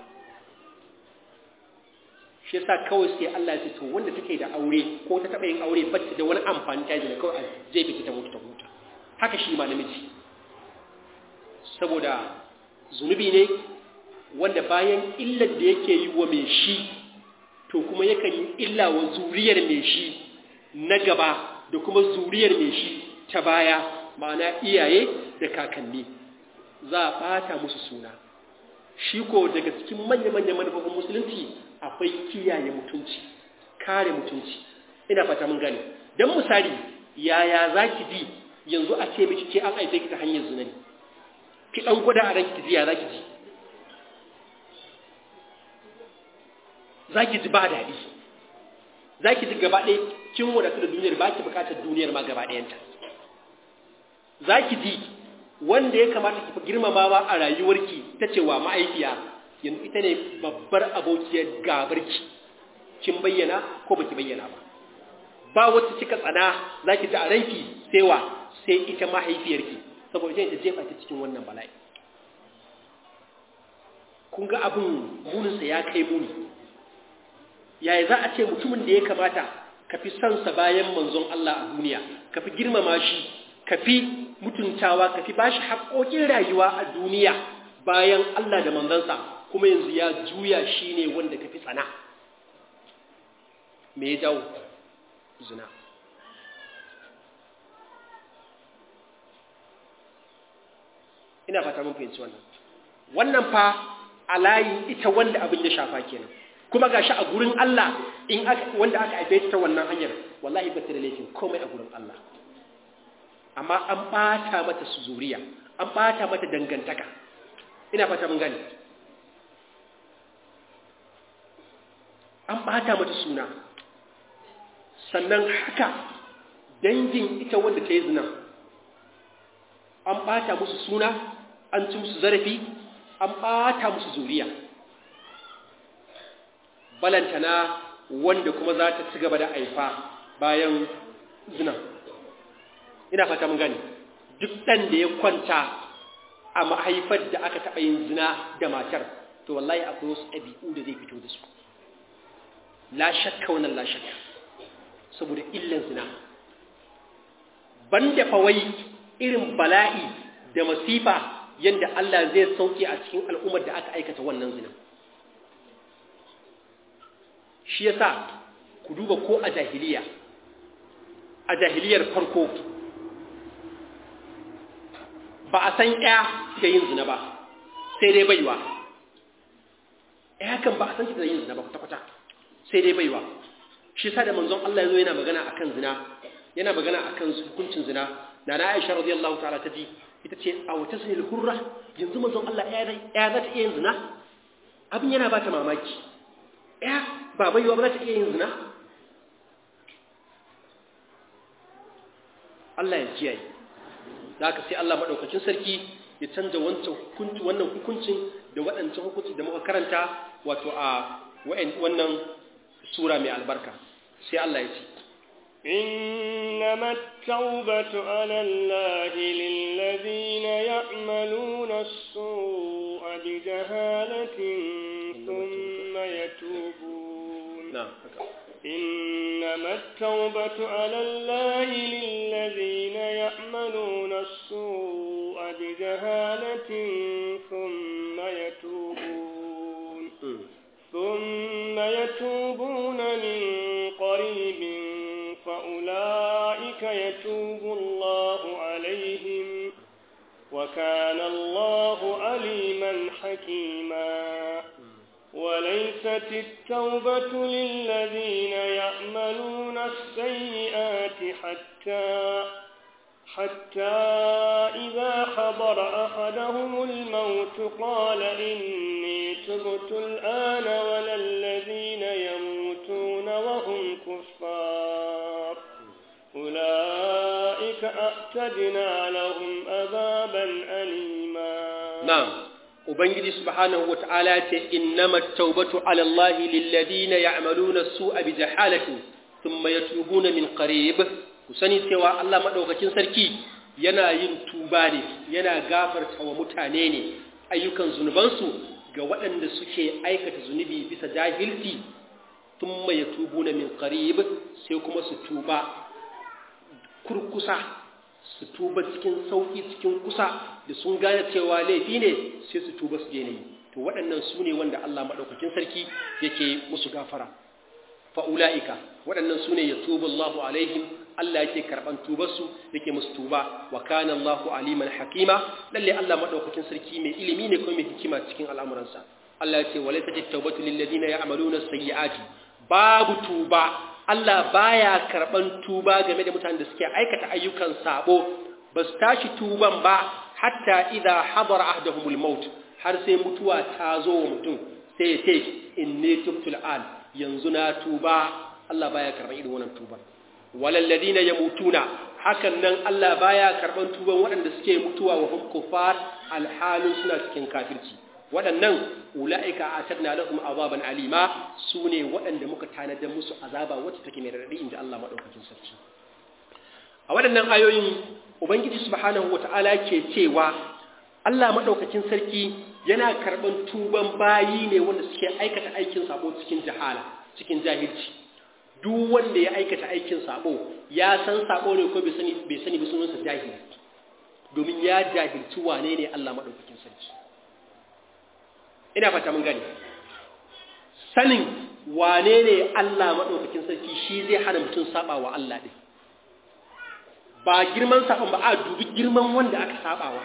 S1: shi yasa kawai sai Allah ya ce to wanda take da aure ko ta taɓa yin aure ba ta da wani amfani ta yi da kawai a jefe ta mutu ta huta haka shi ma namiji saboda zunubi ne wanda bayan illar da yake yi wa mai shi to kuma yakan yi illa wa zuriyar mai shi na gaba da kuma zuriyar mai shi ta baya ma'ana iyaye da kakanni za a ɓata musu suna shi ko daga cikin manya-manyan manufofin musulunci akwai kiyaye mutunci kare mutunci ina fata mun gane don misali yaya za ki ji yanzu a ce miki ke an aife ki ta hanyar zina ne ki dan gwada a ranki ji ya zaki ji zaki ji ba daɗi zaki ji gaba ɗaya kin wadatu da duniyar ba ki buƙatar duniyar ma gaba ɗayanta zaki ji wanda ya kamata ki fi girmamawa a rayuwarki ta cewa ma'aikiya yanzu ita ne babbar abokiyar gabarki kin bayyana ko baki bayyana ba ba wacce kika tsana zaki ji a ranki sai wa sai ita mahaifiyarki saboda ita jefa ta cikin wannan bala'i kun ga abin muninsa ya kai muni yaya za a ce mutumin da ya kamata ka fi sansa bayan manzon Allah a duniya ka fi girmama shi ka fi mutuntawa ka fi bashi haƙoƙin rayuwa a duniya bayan Allah da manzansa kuma yanzu ya juya shi ne wanda ka fi tsana me ya jawo zina ina fata mun fahimci wannan wannan fa a layin ita wanda abin ya shafa kenan kuma gashi a gurin Allah in aka wanda aka haife ta wannan hanyar wallahi ba ta da laifin komai a gurin Allah amma an bata mata su zuriya an bata mata dangantaka ina fata mun gani an bata mata suna sannan haka dangin ita wanda ta yi zina an ɓata musu suna an ci musu zarafi an ɓata musu zuriya balantana wanda kuma za ta ci gaba da aifa bayan zina ina fata mun gani duk ɗan da ya kwanta a mahaifar da aka taɓa yin zina da matar to wallahi akwai wasu ɗabi'u da zai fito da su la shakka wannan la shakka saboda illan zina banda fawai irin bala'i da masifa yadda Allah zai sauke a cikin al'ummar da aka aikata wannan zina shi yasa ku duba ko a jahiliya a jahiliyar farko ba a san ya da yin zina ba sai dai baiwa ya kan ba a san shi da yin zina ba kwata-kwata sai dai baiwa shi sa da manzon Allah ya zo yana magana akan zina yana magana akan hukuncin zina da na Aisha radiyallahu ta'ala ta ji ita ce a wata sanil hurra yanzu manzon Allah ya ya za ta iya yin zina abin yana ba ta mamaki ya ba baiwa ba za ta iya yin zina Allah ya kiyaye da haka sai Allah madaukakin sarki ya canza wancan hukunci wannan hukuncin da waɗancan hukunci da muka karanta wato a wannan sura mai albarka sai Allah ya ce
S3: إنما التوبة على الله للذين يعملون السوء بجهالة ثم يتوبون
S1: نعم
S3: إنما التوبة على الله للذين يعملون السوء بجهالة ثم يتوبون ثم يتوبون من قريب فأولئك يتوب الله عليهم وكان الله عليما حكيما وليست التوبة للذين يعملون السيئات حتى حتى إذا حضر أحدهم الموت قال إني تبت الآن ولا الذين يموتون وهم كفار أولئك أعتدنا لهم عذابا أليما
S1: نعم Ubangiji subhanahu wa ta'ala ce, Innama taubatu alallahi lilladina ya'maluna su'a bi jahalatin thumma yatubuna min qarib ku sani cewa Allah madaukakin sarki yana yin tuba ne yana gafarta wa mutane ne ayyukan zunubansu ga waɗanda suke aikata zunubi bisa jahilci thumma yatubuna min qarib sai kuma su tuba kurkusa su tuba cikin sauki cikin kusa da sun gane cewa laifi ne sai su tuba su je ne to waɗannan su ne wanda Allah maɗaukakin sarki yake musu gafara fa'ula'ika waɗannan su ne ya tuba Allahu alaihim Allah yake karɓan tubarsu yake musu tuba wa kana Allahu aliman hakima lalle Allah maɗaukakin sarki mai ilimi ne kuma mai hikima cikin al'amuransa Allah ya ce wa laysa tawbatu lil ladina ya'maluna sayyi'ati babu tuba Allah baya karban tuba game da mutanen da suke aikata ayyukan sabo ba su tashi tuban ba hatta idza hadara ahdahumul maut har sai mutuwa ta zo wa mutum sai ya ce inni tubtul an yanzu na tuba Allah baya karban irin wannan tuba walal ladina yamutuna hakan nan Allah baya karban tuban waɗanda suke mutuwa wa hum kufar alhalin suna cikin kafirci waɗannan ula'ika a tadna lahum azaban alima su ne waɗanda muka tanadar musu azaba wacce take mai raɗaɗi inda Allah maɗaukakin sarki a waɗannan ayoyin ubangiji subhanahu wata'ala ke cewa Allah maɗaukakin sarki yana karɓan tuban bayi ne wanda suke aikata aikin sabo cikin jahala cikin jahilci duk wanda ya aikata aikin sabo ya san sabo ne ko bai sani bai sani ba sunansa jahili domin ya jahilci wane ne Allah maɗaukakin sarki ina fata mun gani sanin wane ne Allah maɗaukakin sarki shi zai hana mutum saba wa Allah ɗin ba girman saban ba a dubi girman wanda aka sabawa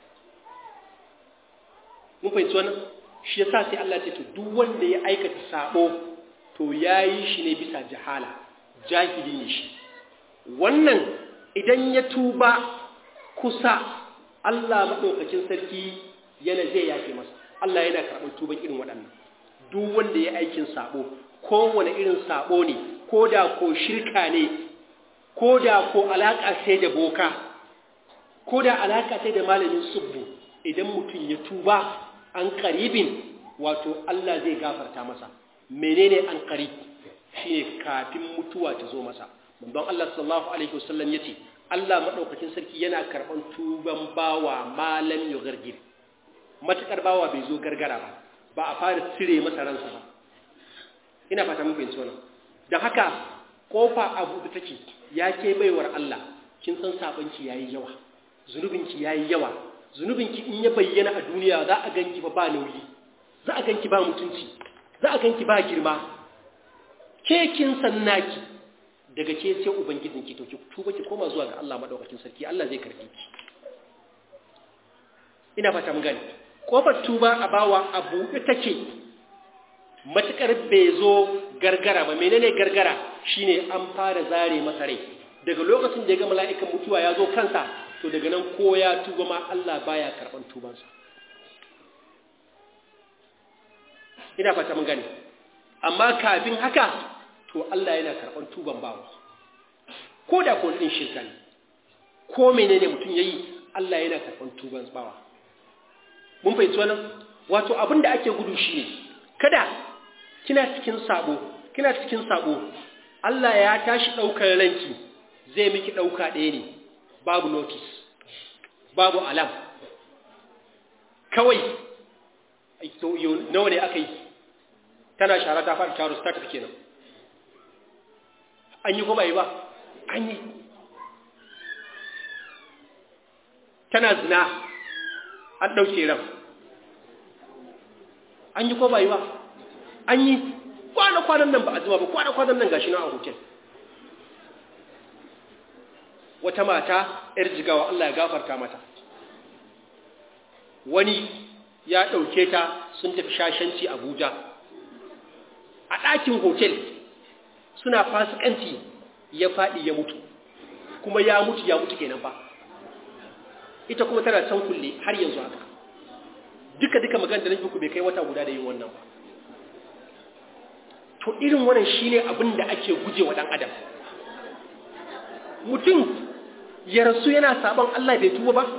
S1: mun fahimci wannan shi yasa sai Allah ce to duk wanda ya aikata sabo to yayi shi ne bisa jahala jahili ne shi wannan idan ya tuba kusa Allah maɗaukakin sarki yana zai yafe masa Allah yana karɓar tuban irin waɗannan duk wanda ya aikin sabo kowane irin sabo ne ko da ko shirka ne ko da ko alaƙa sai da boka ko da alaƙa sai da malamin subbu idan mutum ya tuba an karibin wato Allah zai gafarta masa menene an karib shine kafin mutuwa ta zo masa manzon Allah sallallahu alaihi wasallam yace Allah madaukakin sarki yana karban tuban bawa malam yugargir matakar bawa bai zo gargara ba ba a fara cire masa ransa ba ina fata mun fahimci wannan dan haka kofa abu da take ya ke baiwar Allah kin san sabanki yayi yawa zunubinki yayi yawa zunubinki in ya bayyana a duniya za a ganki ba ba nauyi za a ganki ba mutunci za a ganki ba girma ke kin san naki daga ke sai ubangijinki to ki tuba ki koma zuwa ga Allah madaukakin sarki Allah zai karbe ki ina fata mun gani kofar tuba a bawa abu take matukar bai zo gargara ba menene gargara shine an fara zare masa rai daga lokacin da ya ga mala'ikan mutuwa ya zo kansa to daga nan ko ya tuba ma Allah baya karban tubansa ina fata mun gani amma kafin haka to Allah yana karban tuban bawa ko da ko din shirka ne ko menene mutum yayi Allah yana karban tuban bawa mun fahimci wannan wato abin da ake gudu shine kada kina cikin sabo kina cikin sabo Allah ya tashi daukar ranki zai miki dauka ɗaya ne babu notice babu alam kawai nawa ne aka yi tana shara ta faɗi taro ta tafi kenan an yi ko ba yi ba an yi tana zina an ɗauke ran an yi ko ba yi ba an yi kwana-kwanan nan ba a zuma ba kwana-kwanan nan gashi na a hotel wata mata ‘yar jigawa Allah ya gafarta mata wani ya ɗauke ta sun tafi shashanci Abuja a ɗakin hotel suna fasikanci ya faɗi ya mutu kuma ya mutu ya mutu kenan ba ita kuma tana can kulle har yanzu haka duka duka magana da nake ku bai kai wata guda da yin wannan ba to irin wannan shine abin da ake guje wa dan adam mutum ya rasu yana sabon Allah bai tuba ba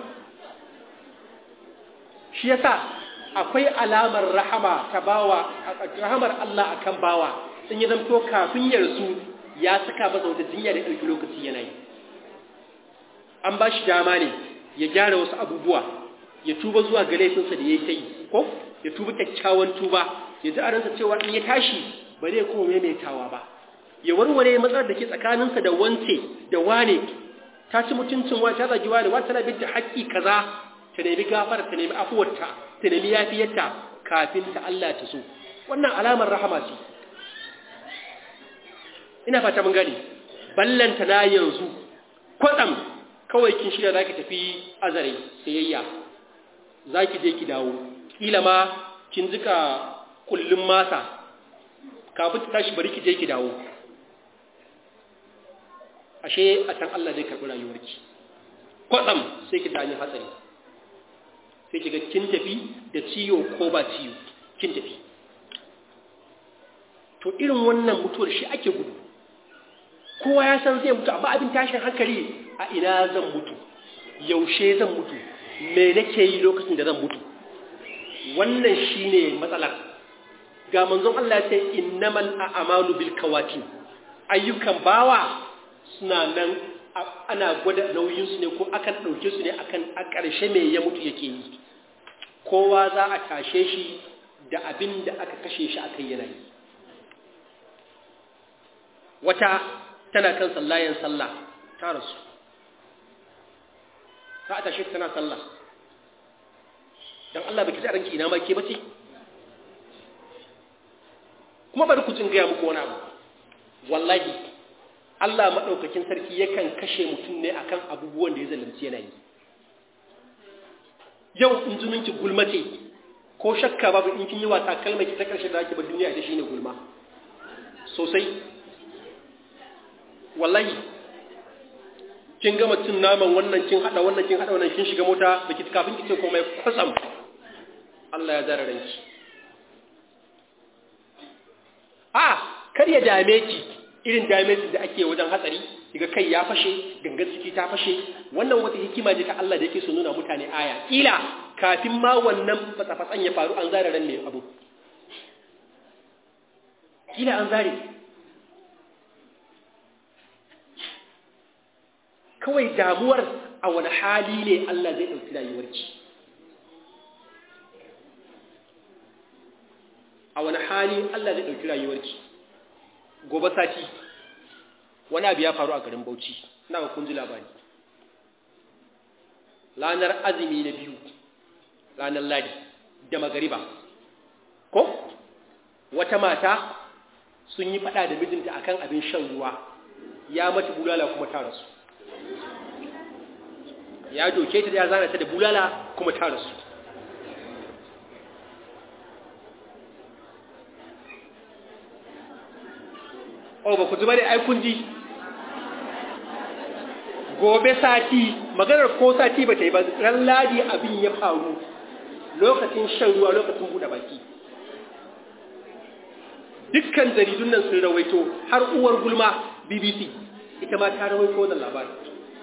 S1: shi yasa akwai alamar rahama ta bawa rahamar Allah akan bawa sun yi zamto kafin ya rasu ya saka masa wata jinya da ɗauki lokaci yana yi an ba shi dama ne ya gyara wasu abubuwa ya tuba zuwa ga laifinsa da ya yi ta yi ko ya tuba kyakkyawan tuba ya ji a ransa cewa in ya tashi ba zai kuma maimaitawa ba ya warware matsalar da ke tsakaninsa da wance da wane ta ci mutuncin wa ta zagi wane wata tana bin da haƙƙi kaza ta nemi gafara ta nemi afuwarta ta nemi yafiyarta kafin ta Allah ta so wannan alamar rahama ce ina fata mun gani ballanta na yanzu kwatsam kawai kin shirya zaki tafi azare sayayya zaki je ki dawo kila ma kin jika kullun masa kafin ta tashi bari ki je ki dawo ashe a can Allah zai karɓi rayuwarki kwatsam sai ki tani hatsari sai ki ga kin tafi da ciwo ko ba ciwo kin tafi to irin wannan mutuwar shi ake gudu kowa ya san zai mutu amma abin tashin hankali a ina zan mutu yaushe zan mutu me nake yi lokacin da zan mutu wannan shine matsalar ga manzon Allah ya ce innamal a'malu bil kawatin ayyukan bawa suna nan ana gwada nauyin su ne ko akan dauke su ne akan a ƙarshe me ya mutu yake yi kowa za a tashe shi da abin da aka kashe shi akai yana yi wata tana kan sallayen sallah ta rasu ta tashe tana sallah dan Allah baki ranki ina ma ke bace kuma bari ku jin gaya muku wani abu wallahi Allah madaukakin sarki yakan kashe mutum ne akan abubuwan da ya zalunci yana yi yau in zumunci gulmace ko shakka babu in kin yi wasa kalmar ki ta karshe da ake ba duniya ita shine gulma sosai wallahi kin gama cin naman wannan kin hada wannan kin hada wannan kin shiga mota baki kafin ki ce komai kwatsam Allah ya zara ranki a kar ya dame ki irin damage da ake wajen hatsari daga kai ya fashe gangan ciki ta fashe wannan wata hikima ce ta Allah da yake so nuna mutane aya kila kafin ma wannan fatsafatsan ya faru an zare ran ne abu kila an zare kawai damuwar a wani hali ne Allah zai ɗauki rayuwarki a wani hali Allah zai ɗauki rayuwarki gobe sati wani abu ya faru a garin Bauchi ina ga kun ji labari ranar azumi na biyu ranar ladi da magariba ko wata mata sun yi fada da mijinta akan abin shan ruwa ya mata bulala kuma ta rasu ya doke ta ya zana ta da bulala kuma ta rasu oh ba ku zuba da aikun ji gobe sati maganar ko sati ba ta yi ba ran ladi abin ya faru lokacin shan ruwa lokacin buɗe baki dukkan jaridun nan sun rawaito har uwar gulma bbc ita ma ta rawaito wannan labarin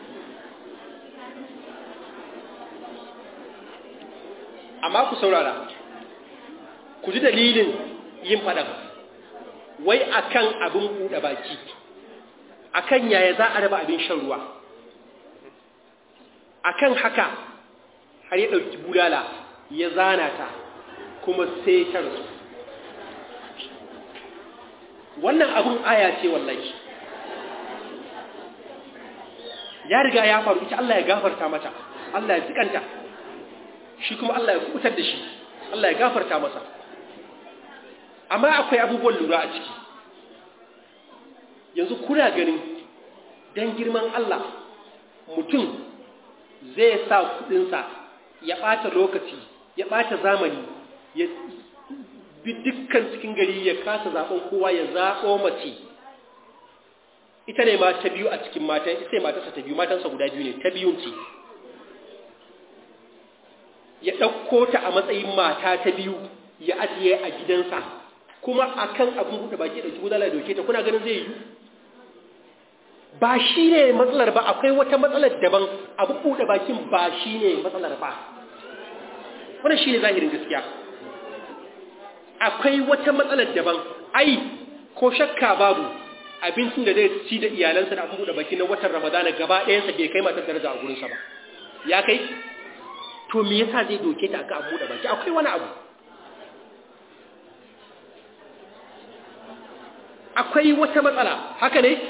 S1: amma ku saurara ku ji dalilin yin faɗan wai akan abin buɗe baki akan yaya za a raba abin shan ruwa akan haka har ya ɗauki bulala ya zana ta kuma sai ta rasu wannan abin aya ce wallahi ya riga ya faru ita Allah ya gafarta mata Allah ya jikanta shi kuma Allah ya kubutar da shi Allah ya gafarta masa amma akwai abubuwan lura a ciki yanzu kuna ganin don girman Allah mutum zai sa kudinsa ya ɓata lokaci ya ɓata zamani ya bi dukkan cikin gari ya kasa zaɓen kowa ya zaɓo mace ita ne ma ta biyu a cikin matan ita ne matarsa ta biyu matansa guda biyu ne ta biyun ce ya ɗauko ta a matsayin mata ta biyu ya ajiye a gidansa kuma akan abin buɗe baki da gudala da doke ta kuna ganin zai yi ba shi ne matsalar ba akwai wata matsalar daban abin buɗe bakin ba shi ne matsalar ba wannan shi ne zahirin gaskiya akwai wata matsalar daban ai ko shakka babu abincin da zai ci da iyalansa da abin buɗe baki na watan ramadana gaba ɗayansa bai kai matar daraja a gurinsa ba ya kai to me yasa zai doke ta aka abu da baki akwai wani abu akwai wata matsala haka ne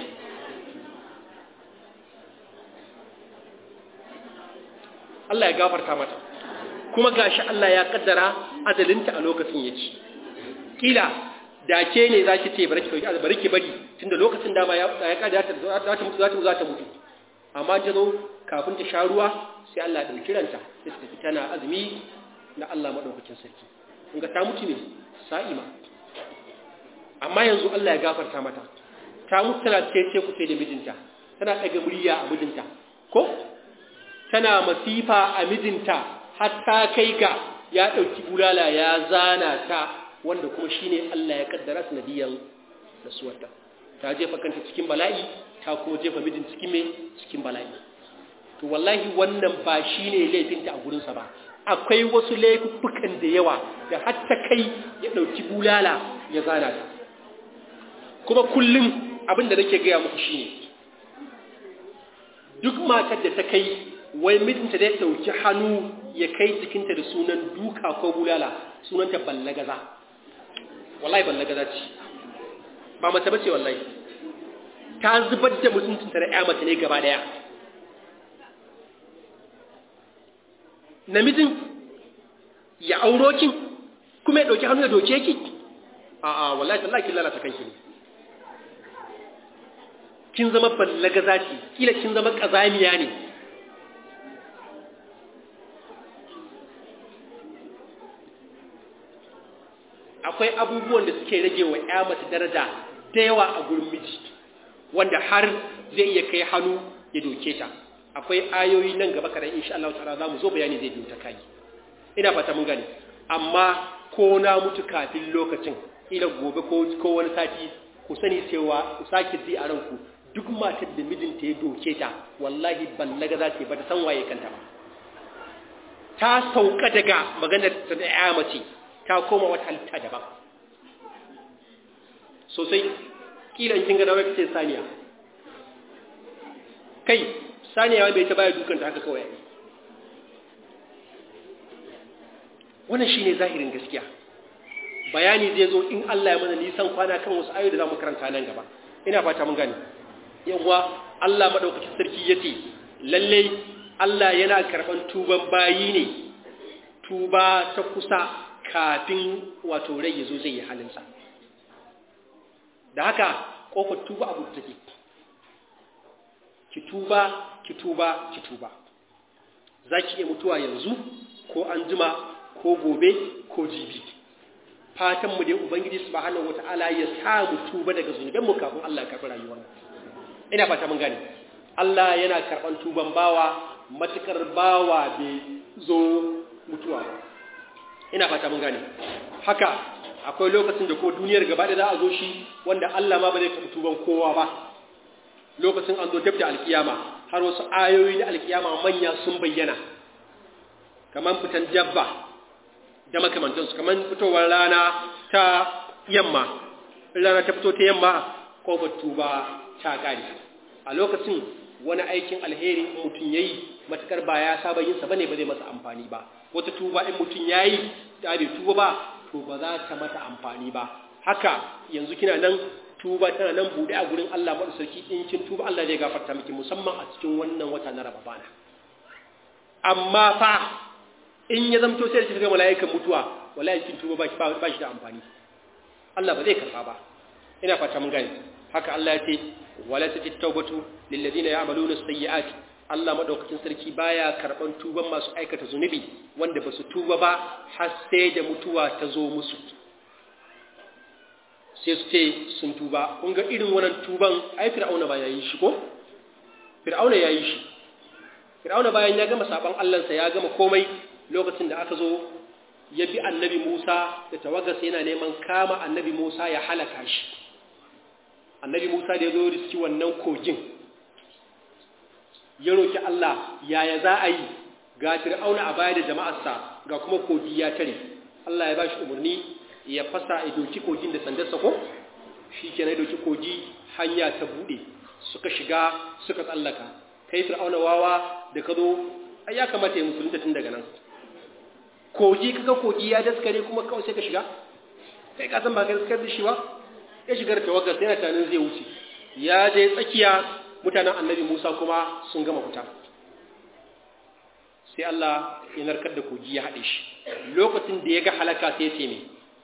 S1: Allah ya gafarta mata kuma gashi Allah ya kaddara azalinta a lokacin yake kila da ke ne zaki ce bari ki dauki bari ki bari tunda lokacin dama ya ya kada ta za ta mutu za ta za ta mutu amma ta zo kafin ta sha ruwa sai Allah ya dauki ranta sai ta tafi tana azumi na Allah madaukakin sarki kun ga ta mutu ne sa'ima amma yanzu Allah ya gafarta mata ta mutu tana ce ku sai da mijinta tana daga murya a mijinta ko tana masifa a mijinta har ta kai ga ya dauki bulala ya zana ta wanda kuma shine Allah ya kaddara sanadiyan rasuwarta ta jefa kanta cikin bala'i ta kuma jefa mijin cikin me cikin bala'i to wallahi wannan ba shine laifinta a gurinsa ba akwai wasu laifukan da yawa da har ta kai ya dauki bulala ya zana ta kuma kullum abin da nake gaya muku shine duk matar da ta kai wai mijinta da ya dauki hannu ya kai jikinta da sunan duka ko bulala sunanta ballagaza wallahi ballagaza ce ba mace bace wallahi ta zubar da mutuncinta da ƴa mace ne gaba daya namijin ya auro kin kuma ya dauki hannu ya doke ki a'a wallahi tallahi kin lalata kanki ne kin zama ballagaza ce kila kin zama kazamiya ne akwai abubuwan da suke rage wa ƴa mace daraja da yawa a gurin miji wanda har zai iya kai hannu ya doke ta akwai ayoyi nan gaba kadan insha Allah ta'ala zamu zo bayani zai biyo ta kai ina fata mun gani amma ko na mutu kafin lokacin ila gobe ko ko wani sati ku sani cewa ku sake ji a ranku duk matar da mijinta ya doke ta wallahi ballaga za ta yi ba ta san waye kanta ba ta sauka daga maganar ta da ya mace ta koma wata halitta daban sosai kila in kin ga dawo kace saniya kai saniya bai ta baya dukanta haka kawai wannan shine zahirin gaskiya bayani zai zo in Allah ya mana nisan kwana kan wasu ayoyi da zamu karanta nan gaba ina fata mun gane yawa Allah madaukakin sarki yace lalle Allah yana karban tuban bayi ne tuba ta kusa kafin wato rai yazo zai yi halinsa da haka kofar tuba abu take ki tuba ki tuba ki tuba zaki iya mutuwa yanzu ko an jima ko gobe ko jibi fatan mu dai ubangiji subhanahu wataala ya sa mu tuba daga zunuben mu kafin Allah ya karɓi rayuwar mu ina fata mun gane Allah yana karɓan tuban bawa matukar bawa bai zo mutuwa ba ina fata mun gane haka akwai lokacin da ko duniyar gaba da za a zo shi wanda Allah ma ba zai karɓi tuban kowa ba lokacin an zo dab da alkiyama har wasu ayoyi na alkiyama manya sun bayyana kamar fitan jabba da makamantansu kamar fitowar rana ta yamma rana ta fito ta yamma kofar tuba ta kare a lokacin wani aikin alheri mutum ya yi matukar ba ya saba yinsa ba ne ba zai masa amfani ba wata tuba in mutum ya yi ta bai tuba ba to ba za ta mata amfani ba haka yanzu kina nan tuba tana nan buɗe a gurin Allah maɗu sarki in kin tuba Allah zai gafarta miki musamman a cikin wannan wata na Ramadana amma fa in ya zamto sai ki ga mala'ikan mutuwa wallahi kin tuba ba ba shi da amfani Allah ba zai karba ba ina fata mun gane haka Allah ya ce wala tajid tawbatu lil ladina ya'maluna sayyi'ati Allah madaukakin sarki baya karban tuban masu aikata zunubi wanda basu tuba ba har sai da mutuwa ta zo musu sai su ce sun tuba kun ga irin wannan tuban ai fir'auna ba yayi shi ko fir'auna yayi shi fir'auna bayan ya gama saban Allah sa ya gama komai lokacin da aka zo ya bi annabi Musa da tawagarsa yana neman kama annabi Musa ya halaka shi annabi Musa da ya zo riski wannan kogin ya roki Allah yaya za a yi ga fir'auna a baya da jama'arsa ga kuma kogi ya tare Allah ya bashi umarni ya fasa ya doki kogin da sandarsa ko shi ke na doki kogi hanya ta buɗe suka shiga suka tsallaka kai fir'auna wawa da ka zo ai ya kamata ya musulunta tun daga nan kogi kaga kogi ya daskare kuma kawai sai ka shiga kai ka san ba ka daskar da shi ba ya shigar tawagar sai yana tunanin zai wuce ya je tsakiya mutanen annabi Musa kuma sun gama fita sai Allah ya narkar da kogi ya haɗe shi lokacin da ya ga halaka sai ya ce me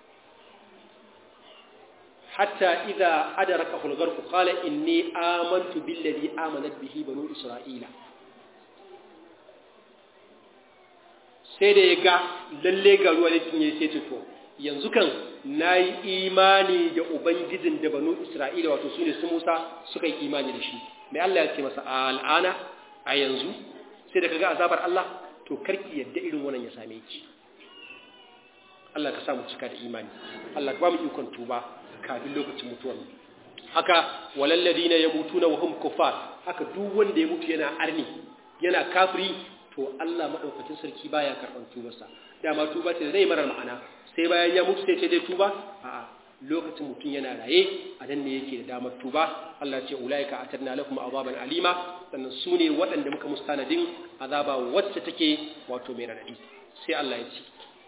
S1: hatta idza adraka al-gharq qala inni amantu billadhi amanat bihi banu isra'ila sai da ya ga lalle ga ruwa da cinye sai ce to yanzu kan nayi imani da ubangijin da banu isra'ila wato sune su Musa suka yi imani da shi mai Allah ya ce masa al'ana a yanzu sai da kaga azabar Allah to karki yadda irin wannan ya same ki Allah ka samu cika da imani Allah ka ba mu ikon tuba kafin lokacin mutuwar haka walal ladina yamutuna wa hum kuffar haka duk wanda ya mutu yana arni yana kafiri to Allah madaukakin sarki baya karban tubarsa dama tuba ce zai marar ma'ana sai bayan ya mutu sai ce dai tuba a'a lokacin mutum yana raye a nan ne yake da damar tuba Allah ce ulaika atarna lakum azaban alima sannan su ne waɗanda muka mustanadin azaba wacce take wato mai radadi sai Allah ya ce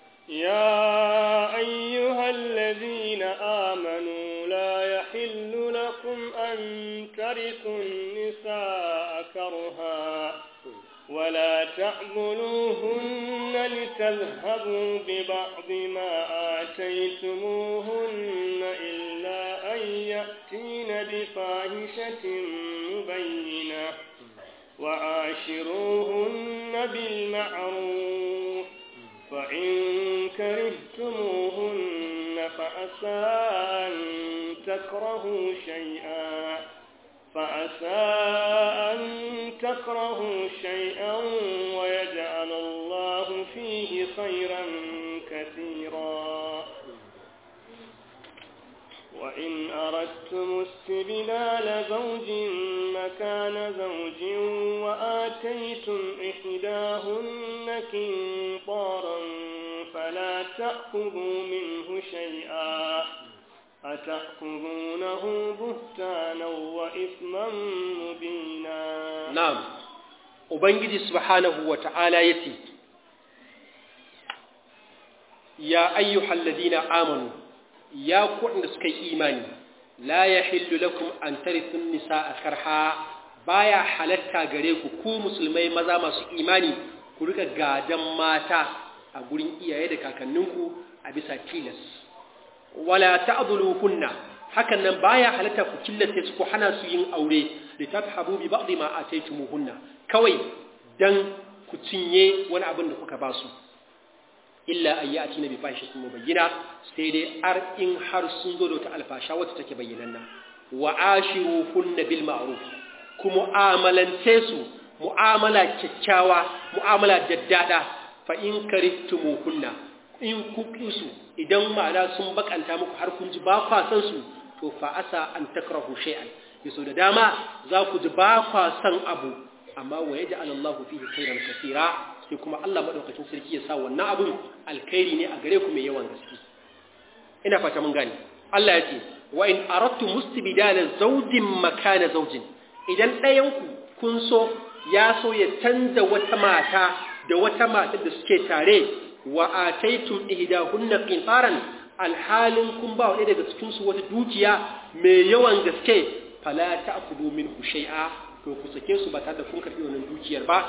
S3: يا أيها الذين آمنوا لا يحل لكم أن ترثوا النساء كرها ولا تعبلوهن لتذهبوا ببعض ما آتيتموهن إلا أن يأتين بفاحشة مبينة وعاشروهن بالمعروف فإن كرهتموهن فأسى أن تكرهوا شيئا فأسى أن تكرهوا شيئا ويجعل الله فيه خيرا كثيرا وإن أردت أردتم استبدال زوج مكان زوج وآتيتم إحداهن كنطارا فلا تأخذوا منه شيئا أتأخذونه بهتانا وإثما مبينا
S1: نعم وبنجي سبحانه وتعالى يتي يا أيها الذين آمنوا يا كون سكي إيماني لا يحل لكم أن ترثوا النساء كرها baya halatta gare ku ku musulmai maza masu imani ku rika gadan mata a gurin iyaye da kakanninku a bisa tilas wala ta'dhuluhunna hakan nan baya halatta ku killace su ku hana su yin aure li tafhabu bi ba'd ma ataytumuhunna kawai dan ku cinye wani abin da kuka ba su illa ayyati nabi fahishatin mubayyina sai dai ar in har sun zo da wata alfasha wacce take bayyananna wa ashiruhunna bil ma'ruf ku mu'amalance su mu'amala kyakkyawa mu'amala daddada fa in karihtumuhunna in ku su idan ma'ana sun bakanta muku har kun ji ba kwa san su to fa asa an takrahu shay'an yaso da dama za ku ji ba kwa san abu amma wa yaj'al Allahu fihi khairan kaseera sai kuma Allah madaukakin sarki ya sa wannan abun alkhairi ne a gare ku mai yawan gaske ina fata mun gane Allah ya ce wa in aradtu mustibdala zawjin makana zawjin idan ɗayan ku kun so ya so ya canza wata mata da wata mata da suke tare wa ataitum ihdahunna qintaran alhalin kun ba wani daga cikin su wata dukiya mai yawan gaske fala ta'khudhu minhu shay'a to ku sake su ba tare da kun karbi wannan dukiyar ba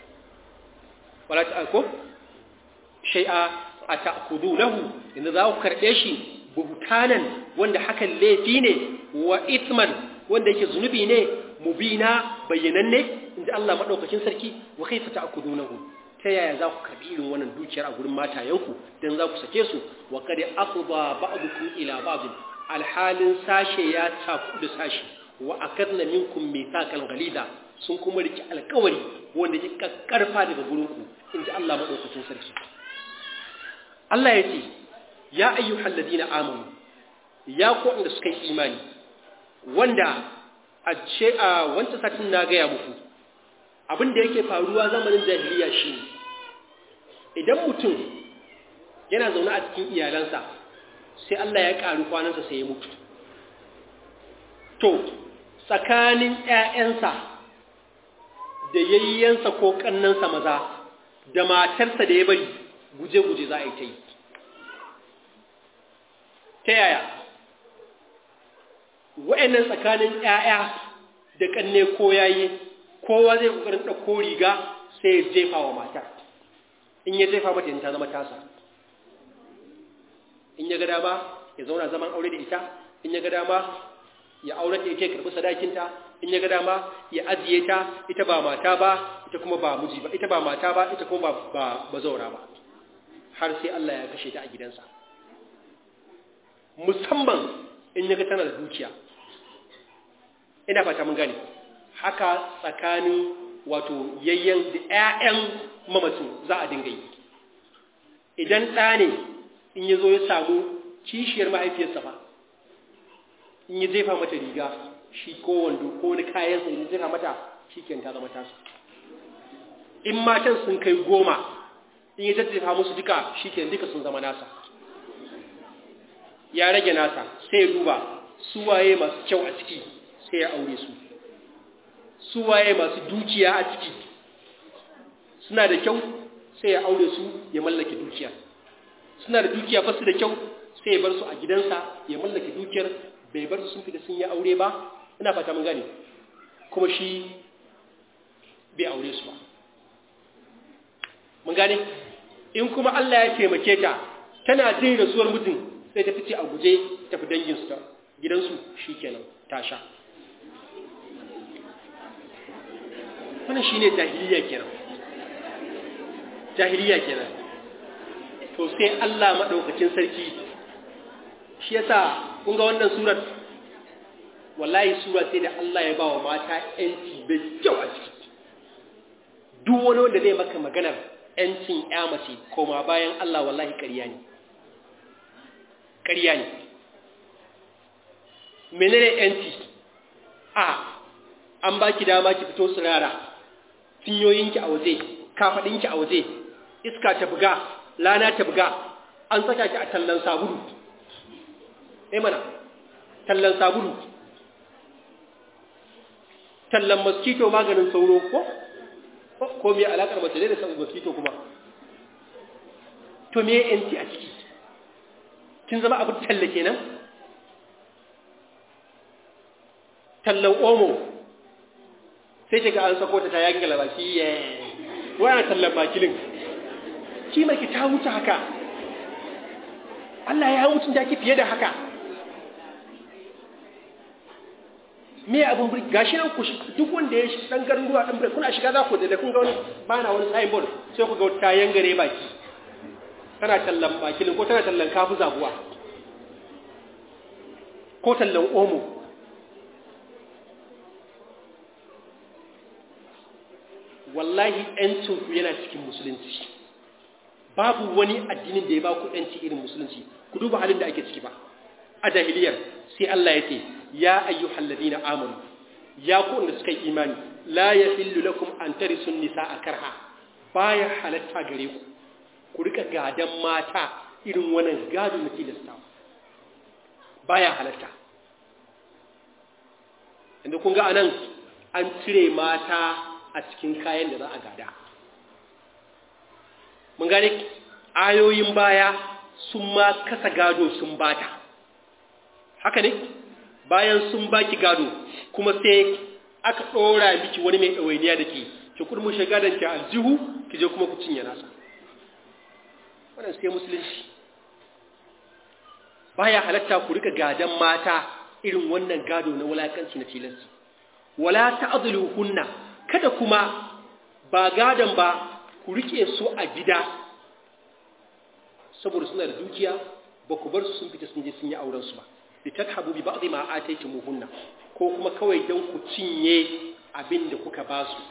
S1: wala ta'khudhu shay'a ata'khudhu lahu inda za ku karbe shi buhtanan wanda hakan laifi ne wa ithman wanda yake zunubi ne mubina bayyananne inda Allah madaukakin sarki wa kaifa ta'khudunahu ta yaya za ku karbi irin wannan dukiyar a gurin matayenku don za ku sake su wa kada afba ba'dukum ila ba'd alhalin sashe ya taku da sashe wa akadna minkum mithaqan ghalida sun kuma riki alƙawari wanda ke karfa daga gurin ku inji Allah madaukakin sarki Allah ya ce ya ayyuhal ladina amanu ya ku wanda suka yi imani wanda a ce a wancan satin na gaya muku abin da yake faruwa zamanin jahiliya shi idan mutum yana zaune a cikin iyalansa sai Allah ya ƙaru kwanansa sai ya mutu to tsakanin ‘ya'yansa da yayyansa ko ƙannansa maza da matarsa da ya bari guje-guje za a yi ta yi ta yaya wa'yannan tsakanin ‘ya'ya da ƙanne ko yayi kowa zai kokarin ɗauko riga sai ya jefa wa matar in ya jefa mata ta zama tasa in ya ga dama ya zauna zaman aure da ita in ya ga dama ya aure da ita ya karɓi sadakinta in ya ga dama ya ajiye ta ita ba mata ba ita kuma ba miji ba ita ba mata ba ita kuma ba ba zaura ba har sai Allah ya kashe ta a gidansa musamman in ya ga tana da dukiya ina fata mun gane haka tsakanin wato yayyan da ‘ya'yan mamacin za a dinga yi idan ɗa ne in ya zo ya samu kishiyar mahaifiyarsa ba in ya jefa mata riga shi ko wando ko wani kayansa in ya jefa mata shi ke ta zama tasa in matan sun kai goma in ya jajjefa musu duka shi ke duka sun zama nasa ya rage nasa sai ya duba suwaye masu kyau a ciki sai ya aure su su waye masu dukiya a ciki suna da kyau sai ya aure su ya mallake dukiya suna da dukiya ba su da kyau sai ya bar su a gidansa ya mallake dukiyar bai bar su sun fita sun yi aure ba ina fata mun gane kuma shi bai aure su ba mun gane in kuma Allah ya taimake ta tana jin rasuwar mutum sai ta fice a guje tafi danginsu ta gidansu shikenan ta sha wannan shine jahiliya kenan jahiliya kenan to sai Allah madaukakin sarki shi yasa kun ga wannan surar wallahi sura sai da Allah ya bawa mata yanci bai kyau a ciki duk wani wanda zai maka maganar yancin ya mace koma bayan Allah wallahi ƙarya ne ƙarya ne menene yanci a an baki dama ki fito tsirara cinyoyinki a waje kafadinki a waje iska ta buga lana ta buga an saka ki a tallan sabulu eh mana tallan sabulu tallan mosquito maganin sauro ko ko me alakar mace da san mosquito kuma to me yanci a ciki kin zama abin talla kenan tallan omo sai shiga an sako ta ta yangala baki ye wani tallan bakilin ki mai ta wuce haka Allah ya wucin da ki fiye da haka me abin buri gashi nan ku duk wanda ya shi dan garin ruwa dan bure kuna shiga za ku da kun ga wani bana wani signboard sai ku ga ta yangare baki tana tallan bakilin ko tana tallan kafu zabuwa ko tallan omo wallahi ‘yancinku yana cikin musulunci babu wani addinin da ya ba ku ‘yanci irin musulunci ku duba halin da ake ciki ba a jahiliyar sai Allah ya ce ya ayyu halladina amanu ya ku wanda suka yi imani la ya hillu lakum an tarisun nisa a karha baya halatta gare ku ku rika gadan mata irin wannan gado na tilastawa baya halatta inda kun ga anan an cire mata a cikin kayan da za a gada mun gane ayoyin baya sun ma kasa gado sun bata haka ne bayan sun baki gado kuma sai aka ɗora miki wani mai ɗawainiya da ke ki kurmu shiga da ki aljihu ki je kuma ku cinye nasa wannan sai musulunci baya halatta ku rika gadan mata irin wannan gado na wulakanci na tilansu wala ta'dhuluhunna kada kuma ba gadon ba ku rike su a gida saboda suna da dukiya ba ku bar su sun fita sun je sun yi auren su ba li tadhabu bi ba'dhi ma ataytumuhunna ko kuma kawai dan ku cinye abin da kuka ba su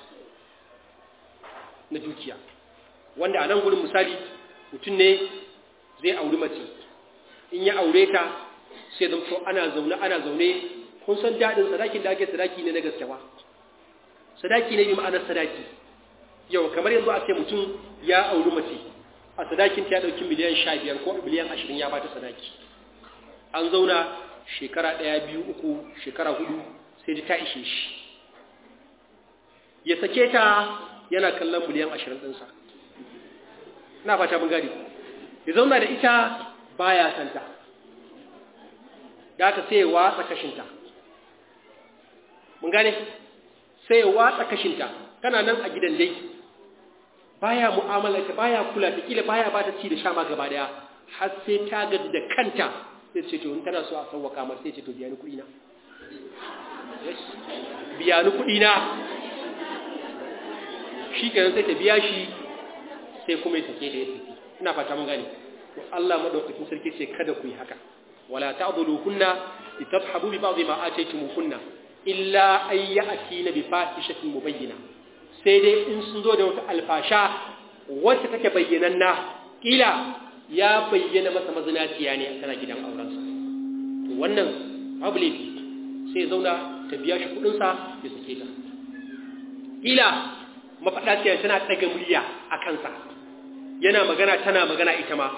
S1: na dukiya wanda a nan gurin misali mutum ne zai auri mace in ya aure ta sai zamto ana zaune ana zaune kun san daɗin sadakin da ake sadaki ne na gaske ba sadaki ne bi ma'anar sadaki yau kamar yanzu a ce mutum ya auri mace a sadakin ta ya ɗauki miliyan sha biyar ko miliyan ashirin ya bata sadaki an zauna shekara ɗaya biyu uku shekara hudu sai ji ta ishe shi ya sake ta yana kallon miliyan ashirin ɗinsa na fata mun gani ya zauna da ita baya santa da aka sai ya watsa kashinta mun gane sai ya watsa kashinta tana nan a gidan dai baya mu'amala ta baya kula ta kila baya ba ta ci da sha ma gaba daya har sai ta gaji da kanta sai ce to in tana so a sauwaka mar sai ce to biya ni kuɗi na biya ni kuɗi na shi kenan sai ta biya shi sai kuma ya sake da ya tafi ina fata mun gane to Allah madaukakin sarki ce kada ku yi haka wala ta'dhuluhunna litadhhabu bi ba'dhi ma ataytumuhunna illa ay ya'tina bi fahishatin mubayyina sai dai in sun zo da wata alfasha wacce take bayyananna kila ya bayyana masa mazinaciya ne tana gidan aurensa to wannan babu laifi sai zauna ta biya shi kudinsa ya sake ta kila mafaɗaciya tana ɗaga murya a kansa yana magana tana magana ita ma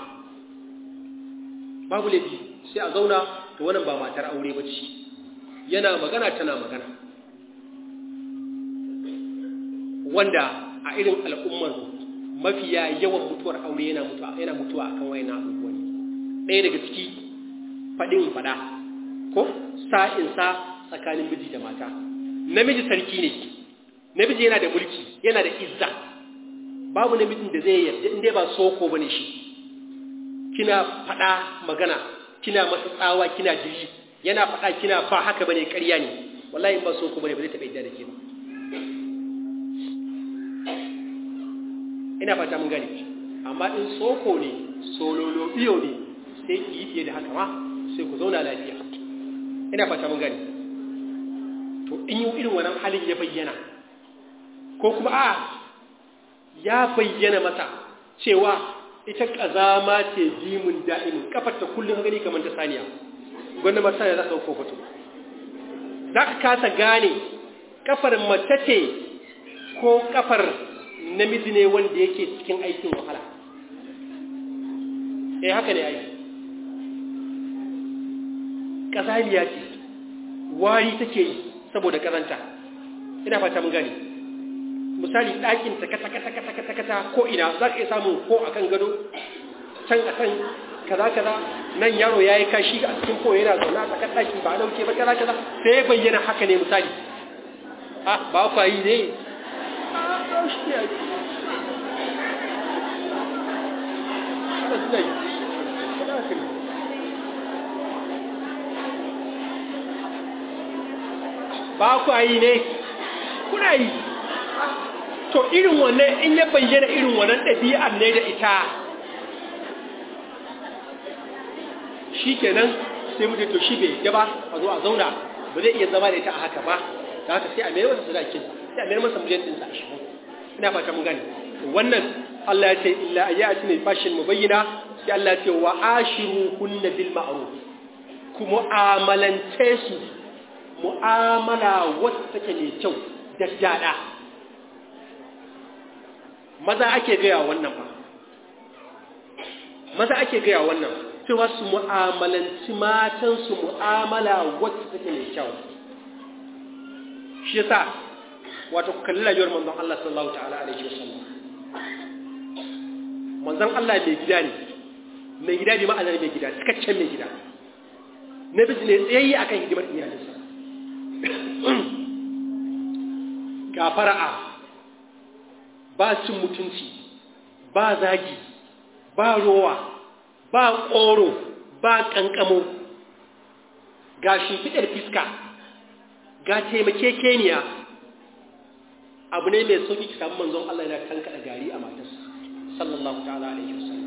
S1: babu laifi sai a zauna to wannan ba matar aure ba ce yana magana tana magana wanda a irin al'ummar mafiya yawan mutuwar aure yana mutuwa yana mutuwa akan wayannan abubuwan ɗaya daga ciki faɗin faɗa ko sa'in sa tsakanin miji da mata namiji sarki ne namiji yana da mulki yana da izza babu namijin da zai yarda inda ba soko bane shi kina faɗa magana kina masa tsawa kina jiri yana faɗa kina ba haka bane ƙarya ne wallahi in ba soko bane ba zai taɓa yadda da ke ba ina fata mun gani amma in soko ne sololo biyo ne sai ki yi fiye da haka ma sai ku zauna lafiya ina fata mun gani to in yi irin wannan halin ya bayyana ko kuma a ya bayyana masa cewa ita kazama ce jimin da'imin kafar ta kullum gani kamar ta saniya gwanda mata ya za ta ko fato za ka kasa gane kafar mace ce ko kafar namiji ne wanda yake cikin aikin wahala eh haka ne aiki ƙazaliya ce wari take yi saboda ƙazanta ina fata mun gane misali ɗakin ta kata kata kata kata kata ko ina za ka iya samun ko a kan gado can a kan kaza kaza nan yaro ya yi kashi a cikin ko yana zaune a tsakar ɗaki ba a ɗauke ba kaza kaza sai ya bayyana haka ne misali a ba kwa yi ne a shi ne suna yi ba ku yi ne kuna yi to irin wannan in ya bayyana irin wannan ɗabi'ar ne da ita shi kenan sai mutum to shi bai yaba a zo a zauna ba zai iya zama da ita a haka ba ta haka sai a mayar masa sadakin sai a mayar masa mujantinsa a shi ina fata mun gane wannan Allah ya ce illa ayati ne fashin mubayyana sai Allah ya ce wa ashiru kunna bil ma'ruf ku mu'amalance su mu'amala wacce take mai kyau da dada maza ake gaya wannan ba maza ake gaya wannan cewa su mu'amalanci matan su mu'amala wacce take mai kyau shi yasa wato ku kalli rayuwar manzon Allah sallallahu ta'ala alaihi wasallam manzon Allah mai gida ne mai gida ne ma'anar mai gida cikakken mai gida na bisu ne tsayayye akan hidimar iyalinsa ga fara'a ba cin mutunci ba zagi ba rowa ba ƙoro ba ƙanƙamo ga shimfiɗar fiska ga taimakekeniya abu ne mai sauƙi ki samu manzon Allah yana kankaɗa gari a matarsa sallallahu ta'ala alaihi wasallam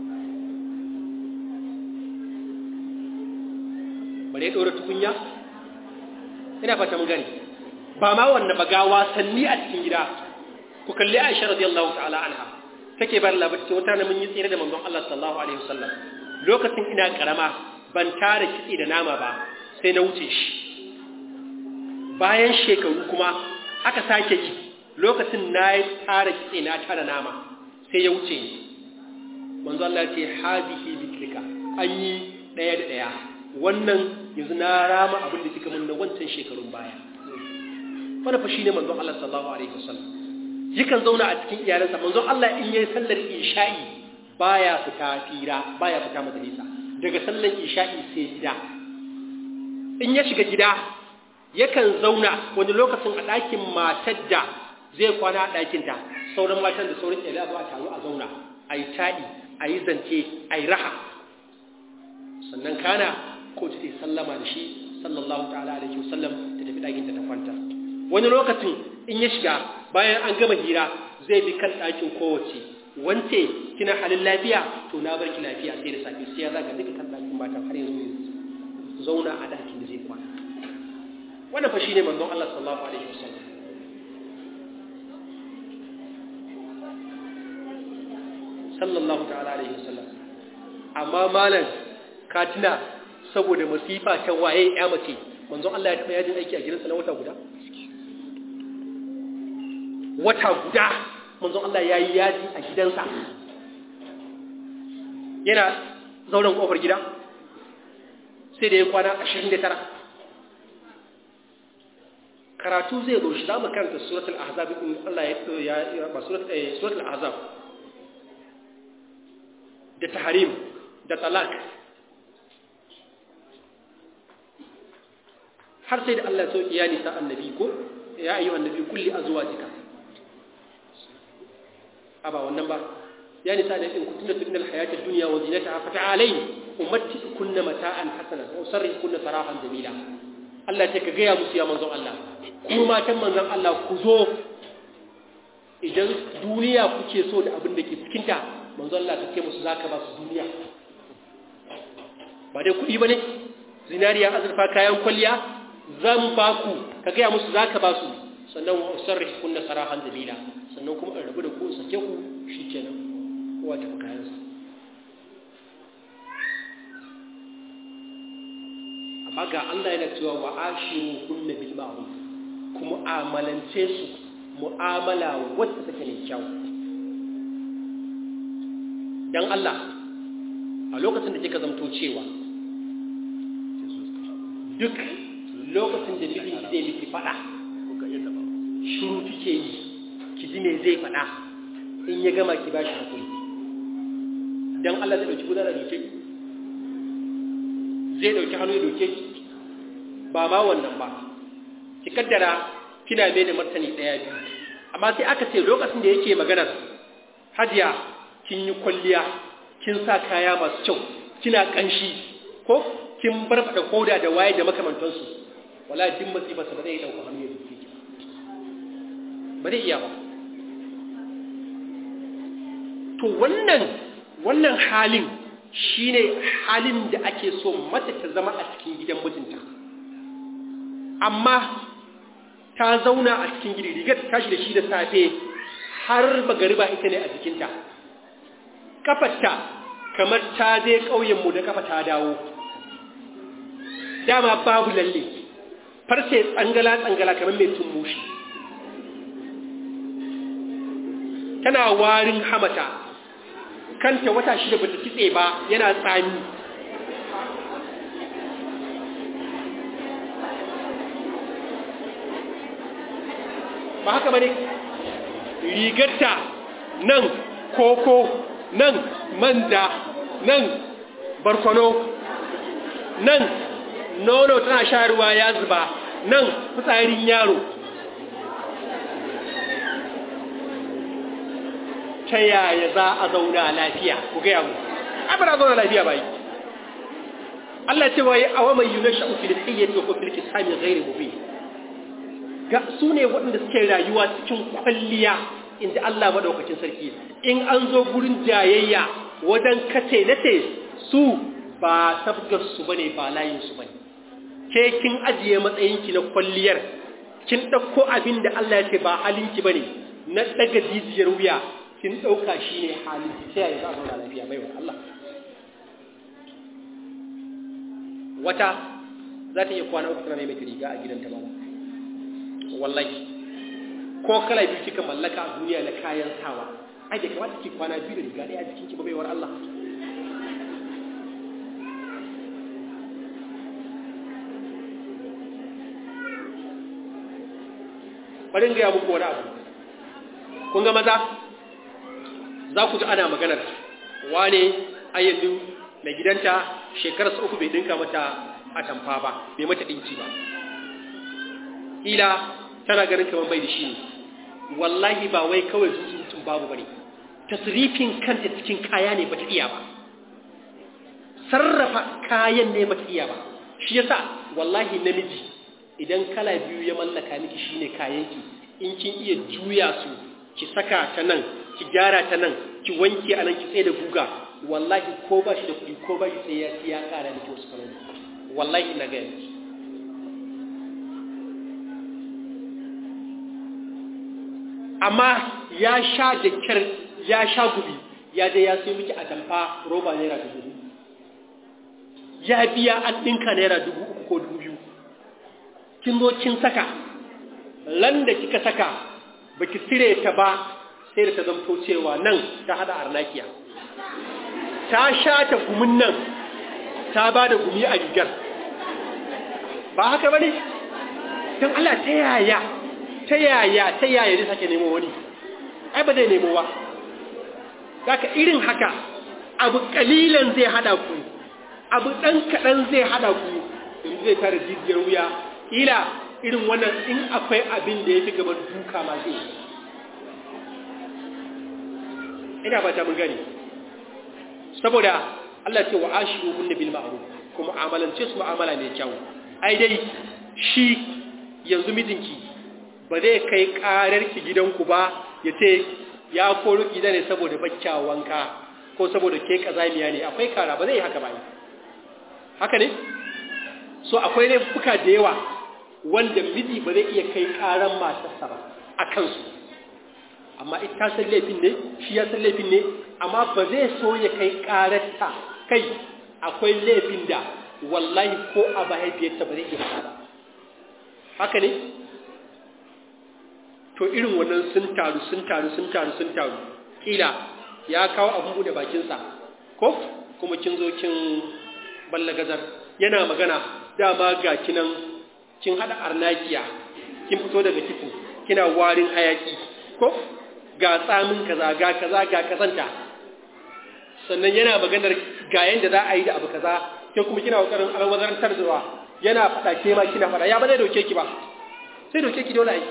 S1: bare ya ɗora tukunya ina fata mun gani ba ma wannan ba ga wasanni a cikin gida ku kalli Aisha radiyallahu ta'ala anha take bar labarci wata na mun yi tsere da manzon Allah sallallahu alaihi wasallam lokacin ina karama ban tara kitse da nama ba sai na wuce shi bayan shekaru kuma aka sake yi lokacin na yi tara kitse na tara nama sai ya wuce ni manzo Allah ce hadihi biklika an yi daya da daya wannan yanzu na rama abin da kika mun na wancan shekarun baya wannan fa shine manzo Allah sallallahu alaihi wasallam yakan zauna a cikin iyalansa manzo Allah in yayi sallar isha'i baya fita fira baya fita majalisa daga sallar isha'i sai gida in ya shiga gida yakan zauna wani lokacin a ɗakin matar da zai kwana a ɗakinta sauran matan da sauran iyalai zuwa taru a zauna a yi taɗi a yi zance a yi raha sannan kana ko ta yi sallama da shi sallallahu ta'ala alaihi wasallam ta tafi ɗakinta ta kwanta wani lokacin in ya shiga bayan an gama hira zai bi kan ɗakin kowace wance kina halin lafiya to na bar ki lafiya sai da safe sai ya zaga duka kan ɗakin matan har yanzu ya zauna a ɗakin da zai kwana wannan fa shine manzon Allah sallallahu alaihi wasallam sallallahu ta'ala alaihi wasallam amma malam ka tuna saboda masifa ta waye ya mace manzon Allah ya taba yajin aiki a gidansa na wata guda wata guda manzon Allah ya yi yaji a gidansa yana zauren kofar gida sai da ya kwana 29 karatu zai zo shi za mu karanta suratul ahzab in Allah ya ya ba suratul ahzab da tahrim da talak har sai da Allah ya sauki ya nisa annabi ko ya ayyuha annabi kulli azwajika aba wannan ba ya nisa da in kuntunna fi dunyal hayati dunya wa zinataha fata'alayn umattikunna mata'an hasana wa sarrikunna sarahan jamila Allah ya ce ka gaya musu ya manzon Allah ku matan manzon Allah ku zo idan duniya kuke so da abin da ke cikinta manzon Allah ka ce musu zaka ba su duniya ba dai kuɗi ba ne zinariya azurfa kayan kwalliya zan ba ku ka gaya musu zaka ba su sannan wa sarrih kunna sarahan jamila sannan kuma in rabu da ku sake ku shikenan kowa ta kayansa amma amma ga Allah yana cewa wa ashiru kunna bil ma'ruf ku mu'amalance su mu'amala wacce take mai kyau dan Allah a lokacin da kika zamto cewa duk lokacin da mijin ki zai miki fada shiru kike yi ki ji me zai fada in ya gama ki bashi hakuri dan Allah zai dauki gudanar da doke zai dauki hannu ya doke ki ba ma wannan ba ki kaddara kina mai da martani daya biyu amma sai aka ce lokacin da yake maganar hadiya kin yi kwalliya kin sa kaya masu kyau kina kanshi ko kin barfada koda da waye da makamantansu wala din masifa ba zai dauka hannu ya doke ki ba zai iya ba to wannan wannan halin shine halin da ake so mace ta zama a cikin gidan mijinta amma ta zauna a cikin gidi rigar ta tashi da shi da safe har magariba ita ne a jikinta kafarta kamar ta je ƙauyenmu da kafa ta dawo dama babu lalle farce tsangala-tsangala kamar mai tummushi tana warin hamata kanta wata shida bata kitse ba yana tsami ba haka bane rigarta nan koko nan manda nan barkono nan nono tana sharuwa ya zuba nan fitsarin yaro ta yaya za a zauna lafiya ku gaya mu abin a zauna lafiya bai Allah ce wai awa mai yunar sha'ufi da tsayyar da kofin kisami gairi mubin ga su ne waɗanda suke rayuwa cikin kwalliya inda Allah maɗaukacin sarki in an zo gurin jayayya wajen kace nace su ba sabgar su bane ba layin su bane ke kin ajiye matsayinki na kwalliyar kin ɗauko abin da Allah ya ce ba halinki bane na daga jijiyar wuya kin ɗauka shi ne halin sai ya za a zauna lafiya bai wa Allah wata za ta iya kwana uku tana mai riga a gidanta ba wallahi ko kala biyu kika mallaka a duniya na kayan sawa ai da kamata ki kwana biyu da riga ɗaya a jikin ki ba baiwar Allah bari in gaya muku wani abu kun ga maza za ku ji ana maganar wane ayyadu mai gidanta shekararsa uku bai dinka mata a tamfa ba bai mata ɗinki ba ila tana ganin kamar bai da shi ne wallahi ba wai kawai zuzutun babu bane tasrifin kanta cikin kaya ne bata iya ba sarrafa kayan ne bata iya ba shi yasa wallahi namiji idan kala biyu ya mallaka miki shine kayanki in kin iya juya su ki saka ta nan ki gyara ta nan ki wanke a nan ki tsaye da guga wallahi ko ba shi da kuɗi ko ba shi tsaye ya ya ƙara miki wasu kaloli wallahi na gaya miki amma ya sha da kyar ya sha gubi ya je ya sai miki a tamfa roba naira dubu ya biya an ɗinka naira dubu uku ko dubu biyu kin zo kin saka landa kika saka baki cire ta ba sai da ta zamto cewa nan ta hada arnakiya ta sha ta gumin nan ta ba da gumi a rigar ba haka ba ne don Allah ta yaya ta yaya ta yaya zai sake nemo wani ai ba zai nemo ba zaka irin haka abu kalilan zai hada ku abu dan kadan zai hada ku in zai tare jijiyar wuya ila irin wannan in akwai abin da ya fi gaban duka ma zai ina ba ta mun gani saboda Allah ce wa ashiru hunna bil ma'ruf kuma mu'amalance su mu'amala mai kyau ai dai shi yanzu mijinki ba zai kai karar ki gidanku ba ya ce ya koro ki ne saboda bacca wanka ko saboda ke kazamiya ne akwai kara ba zai yi haka ba haka ne so akwai laifuka da yawa wanda miji ba zai iya kai karan matarsa ba a kansu amma ita san laifin ne shi ya san laifin ne amma ba zai so ya kai kararta kai akwai laifin da wallahi ko a mahaifiyarta ba zai iya faɗa ba haka ne to irin wannan sun taru sun taru sun taru sun taru kila ya kawo abin bude bakinsa ko kuma kin zo kin ballagazar yana magana dama ga kinan kin hada arnakiya kin fito daga kitchen kina warin hayaki ko ga tsamin kaza ga kaza ga kazanta sannan yana maganar ga yanda za a yi da abu kaza ke kuma kina kokarin alwazarantar da yana fada ke ma kina fada ya ba zai doke ki ba sai doke ki dole ai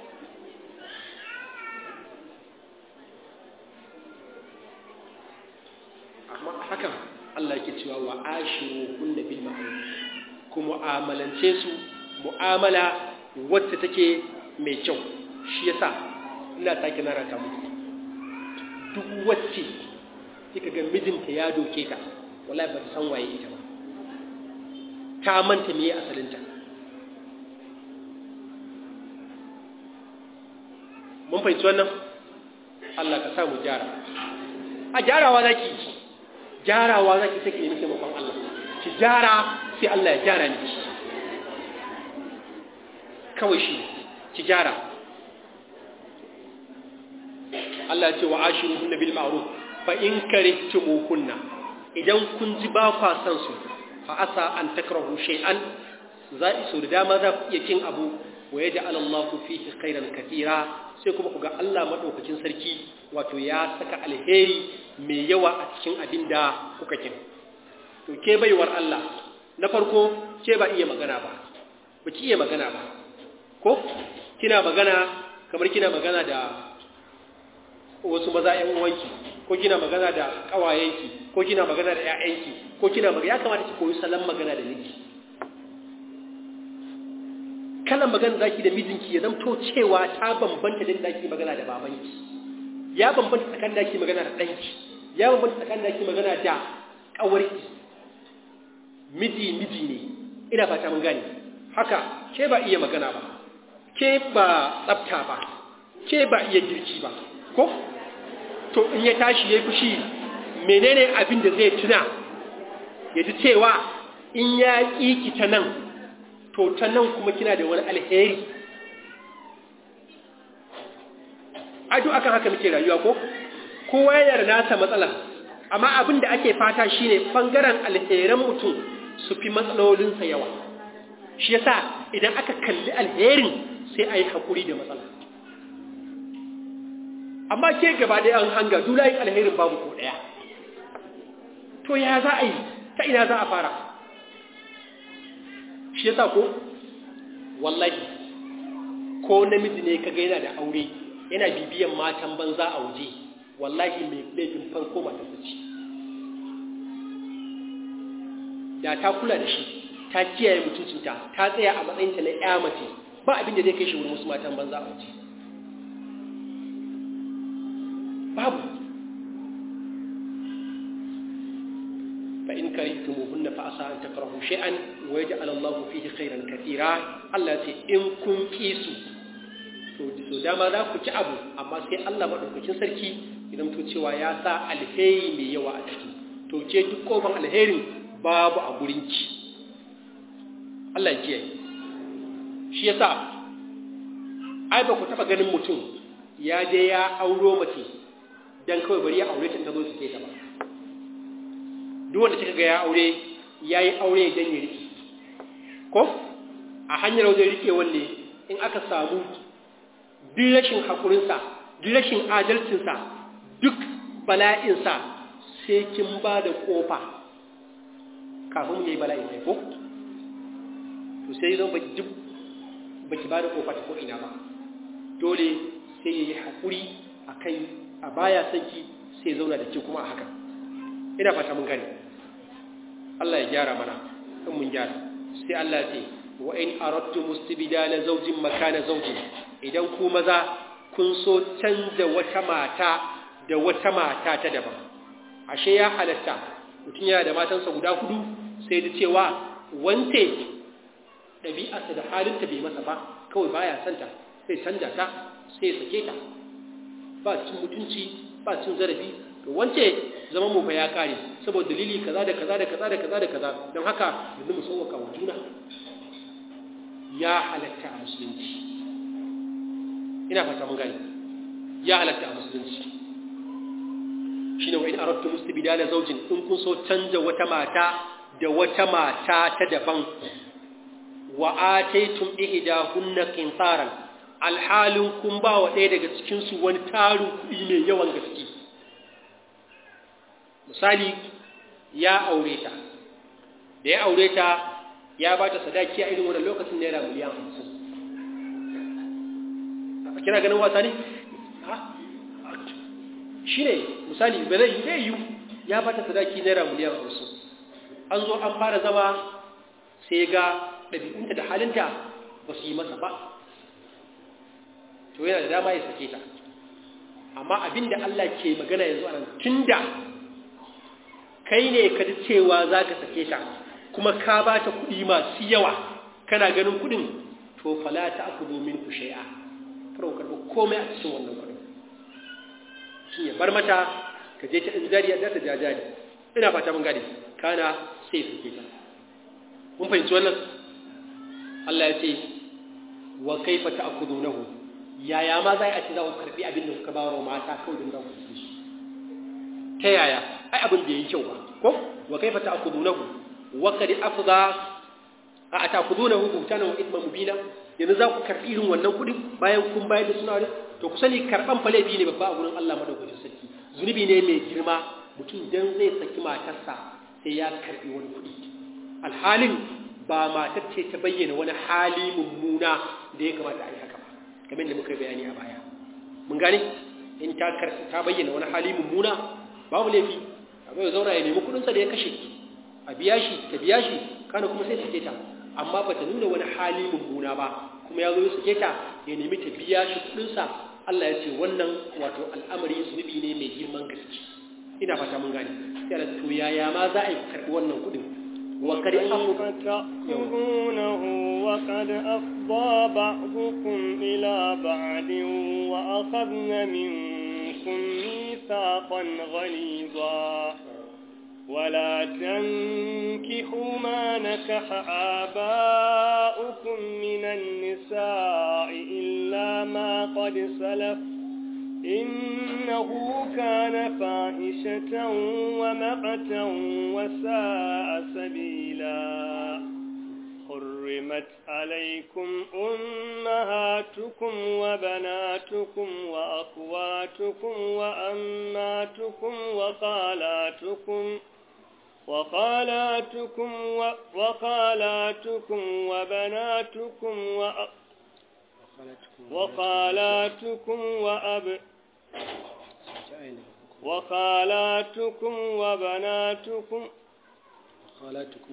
S1: amma hakan Allah yake cewa wa ashiru kunna bil ma'ruf ku mu'amalance su mu'amala wacce take mai kyau shi yasa ina take na rata muku duk wacce kika ga mijinta ya doke ta wallahi ba ta san waye ita ba ta manta meye asalinta mun fahimci wannan Allah ka sa mu gyara a gyarawa zaki gyarawa zaki take nemi taimakon Allah ki gyara sai Allah ya gyara miki kawai shi ki gyara Allah ya ce wa ashiruhunna bil ma'ruf fa in karihtumuhunna idan kun ji ba kwa san su fa asa an takrahu shay'an za su da dama za ku iya kin abu wa yaj'al Allahu fihi khairan katira sai kuma ku ga Allah madaukakin sarki wato ya saka alheri mai yawa a cikin abin da kuka kin to ke baiwar Allah na farko ke ba iya magana ba ba ki iya magana ba ko kina magana kamar kina magana da wasu maza ƴan uwanki ko kina magana da ƙawayenki ko kina magana da ƴaƴanki ko kina magana ya kamata ki koyi salon magana da miji kalan magana zaki da mijinki ya zamto cewa ta bambanta da zaki magana da babanki ya bambanta tsakanin da magana da ɗanki ya bambanta tsakanin da magana da ƙawarki miji miji ne ina fata mun gane haka ke ba iya magana ba ke ba tsafta ba ke ba iya girki ba ko to in ya tashi ya fushi menene abin da zai tuna ya ji cewa in ya ƙiki ta nan to ta nan kuma kina da wani alheri ado akan haka muke rayuwa ko kowa yana da nasa matsala amma abin da ake fata shine bangaren alheran mutum su fi matsalolinsa yawa shi yasa idan aka kalli alherin sai a yi haƙuri da matsala amma ke gaba ɗaya an hanga dulayin alherin babu ko ɗaya to ya za a yi ta ina za a fara shi yasa ko wallahi ko namiji ne kaga yana da aure yana bibiyan matan banza a waje wallahi mai laifin farko mata ce da ta kula da shi ta kiyaye mutuncinta ta tsaya a matsayinta na ya mace ba abin da zai kai shi wurin wasu matan banza a waje babu fa in karihtumuhunna fa asa an takrahu shay'an wa yaj'al Allahu fihi khairan katira Allah ce in kun kisu to so dama za ku ci abu amma sai Allah madaukakin sarki idan to cewa ya sa alheri mai yawa a ciki to ce duk kofan alherin babu a gurinki Allah ya kiyaye shi yasa ai ba ku taba ganin mutum ya je ya auro mace dan kawai bari ya aure ta ta zo su ke ta ba duk wanda kika ga ya aure yayi aure dan ya rike ko a hanyar wajen rike wanne in aka samu duk rashin hakurinsa duk rashin adalcinsa duk bala'insa sai kin ba da kofa kafin mu yi bala'i sai ko to sai zan baki duk baki ba da kofa ta ko ina ba dole sai yayi hakuri akan a baya sanki sai zauna da ke kuma a haka ina fata mun gane Allah ya gyara mana in mun gyara sai Allah ce wa in aradtu mustibdala zawjin makana zawjin idan ku maza kun so canza wata mata da wata mata ta daban ashe ya halatta mutum yana da matansa guda hudu sai da cewa wante ɗabi'arsa da halinta bai masa ba kawai baya santa sai canja ta sai sake ta ba cin mutunci ba cin zarafi to to wance zaman mu fa ya kare saboda dalili kaza da kaza da kaza da kaza da kaza don haka yanzu mu sauwaka wa juna ya halatta a musulunci ina fata mun gani ya halatta a musulunci shine wa in aradtu mustibdala zawjin in kun so canja wata mata da wata mata ta daban wa ataytum ihdahunna qintaran alhalin kun ba wa ɗaya daga cikin su wani taru kuɗi mai yawan gaske misali ya aure ta da ya aure ta ya ba ta sadaki a irin wannan lokacin naira miliyan hamsin kina ganin wasa ne shi ne misali ba zai yi zai yi ya ba ta sadaki naira miliyan hamsin an zo an fara zama sai ga ɗabi'unta da halinta ba su yi masa ba to yana da dama ya sake ta amma abinda Allah ke magana yanzu a nan tunda kai ne ka ji cewa za ka sake ta kuma ka ba ta kuɗi masu yawa kana ganin kuɗin to fala ta aku domin ku shai'a karo karɓi komai a cikin wannan kuɗin shi ya bar mata ka je ta jari da ta jajari ina fata mun gane kana sai sake ta mun fahimci wannan Allah ya ce wa kaifa ta'khudunahu yaya ma za a ce za ku karbi abin da kuka ba wa mata kawai don za ku ci ta yaya ai abin da yayi kyau ba ko wa kaifa ta'khudunahu wa qad afdha a ta'khudunahu butana wa ithman mubina yanzu za ku karbi irin wannan kudi bayan kun bayar da suna to ku sani karban fa laifi ne babba a gurin Allah madaukakin sarki zunubi ne mai girma mutum dan zai saki matarsa sai ya karbi wani kudi alhalin ba matar ce ta bayyana wani hali mummuna da ya kamata a yi haka ba kamar da muka bayani a baya mun gane in ta ta bayyana wani hali mummuna babu laifi a zai zauna ya nemi kudinsa da ya kashe a biya shi ta biya shi kana kuma sai sake ta amma ba ta nuna wani hali mummuna ba kuma ya zo ya sake ta ya nemi ta biya shi kudinsa Allah ya ce wannan wato al'amari zunubi ne mai girman gaske ina fata mun gane sai da to yaya ma za a yi karɓi wannan kudin wa kar
S3: تأخذونه وقد أفضى بعضكم إلى بعد وأخذن منكم ميثاقا غليظا ولا تنكحوا ما نكح آباؤكم من النساء إلا ما قد سلف إنه كان فاحشة ومقتا وساء سبيلا حرمت عليكم أمهاتكم وبناتكم وأخواتكم وأماتكم وخالاتكم وخالاتكم و... وخالاتكم وبناتكم وأ... وخالاتكم وأب وخالاتكم وبناتكم
S1: خالاتكم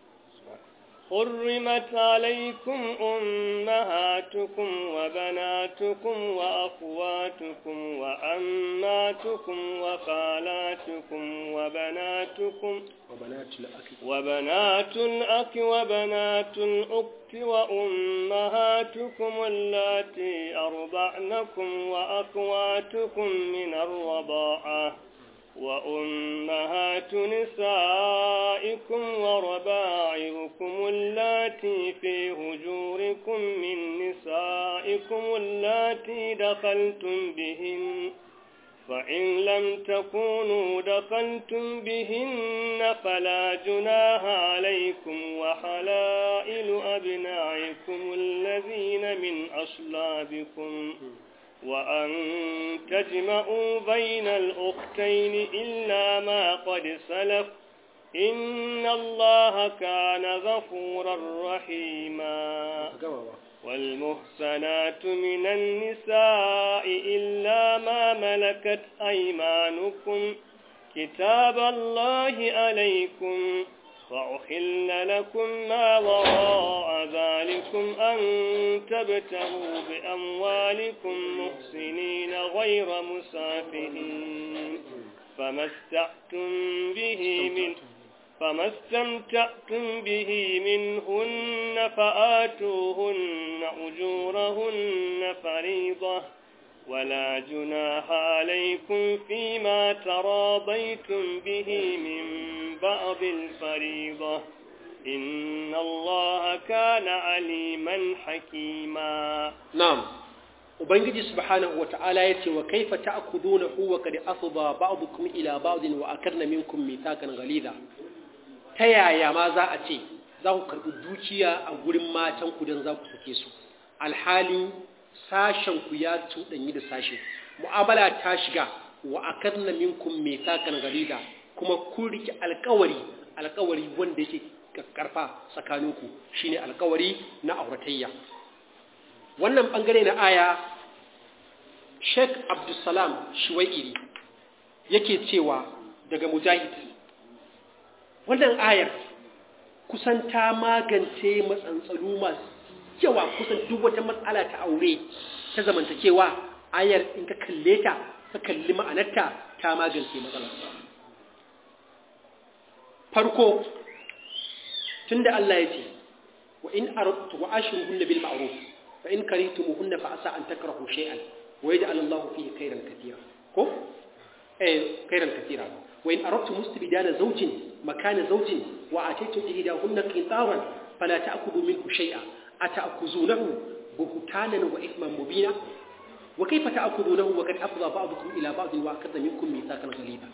S3: حرمت عليكم أمهاتكم وبناتكم وأخواتكم وأماتكم وخالاتكم وبناتكم
S1: وبنات الأخ
S3: وبنات الأخ وبنات الأخت وأمهاتكم اللاتي أرضعنكم وأخواتكم من الرضاعة وأمهات نسائكم وربائعكم اللاتي في هجوركم من نسائكم اللاتي دخلتم بهن فإن لم تكونوا دخلتم بهن فلا جناح عليكم وحلائل أبنائكم الذين من أصلابكم وأن تجمعوا بين الأختين إلا ما قد سلف إن الله كان غفورا رحيما والمحسنات من النساء إلا ما ملكت أيمانكم كتاب الله عليكم وأحل لكم ما وراء ذلكم أن تبتغوا بأموالكم محسنين غير مسافرين فما استعتم به من فما استمتعتم به منهن فآتوهن أجورهن فريضة ولا جناح عليكم فيما تراضيتم به من بعض الفريضة إن الله كان عليما حكيما
S1: نعم ubangiji subhanahu wata'ala yace wa kaifa ta'khudunahu wa qad afdha ba'dukum ila ba'din wa akarna minkum mithaqan ghalidha ta yaya ma za a ce za ku karbi dukiya a gurin matan ku dan za ku sake su alhali sashen ku ya tudanyi da sashe mu'amala ta shiga wa akarna minkum mithaqan ghalidha kuma kun riki alƙawari alƙawari wanda yake karfa tsakaninku shine alƙawari na auratayya wannan bangare na aya Sheikh Abdulsalam Shuwairi yake cewa daga Mujahid wannan ayar kusan ta magance matsantsalu masu yawa kusan duk wata matsala ta aure ta zamantakewa ayar in ka kalle ta ka kalli ma'anarta ta magance matsalar farko tunda Allah ya ce wa in aradtu wa ashruhunna bil ma'ruf fa in karihtumuhunna fa asa an takrahu shay'an wa yaj'al Allahu fihi khayran katira ko eh khayran katira wa in aradtu mustibdala zawjin makana zawjin wa ataytu ihdahunna qintaran fala ta'khudhu minhu shay'a ata'khuzunahu buhtanan wa ithman mubina wa kayfa ta'khudunahu wa qad afdha ba'dukum ila ba'd wa akadha minkum mithaqan ghaliza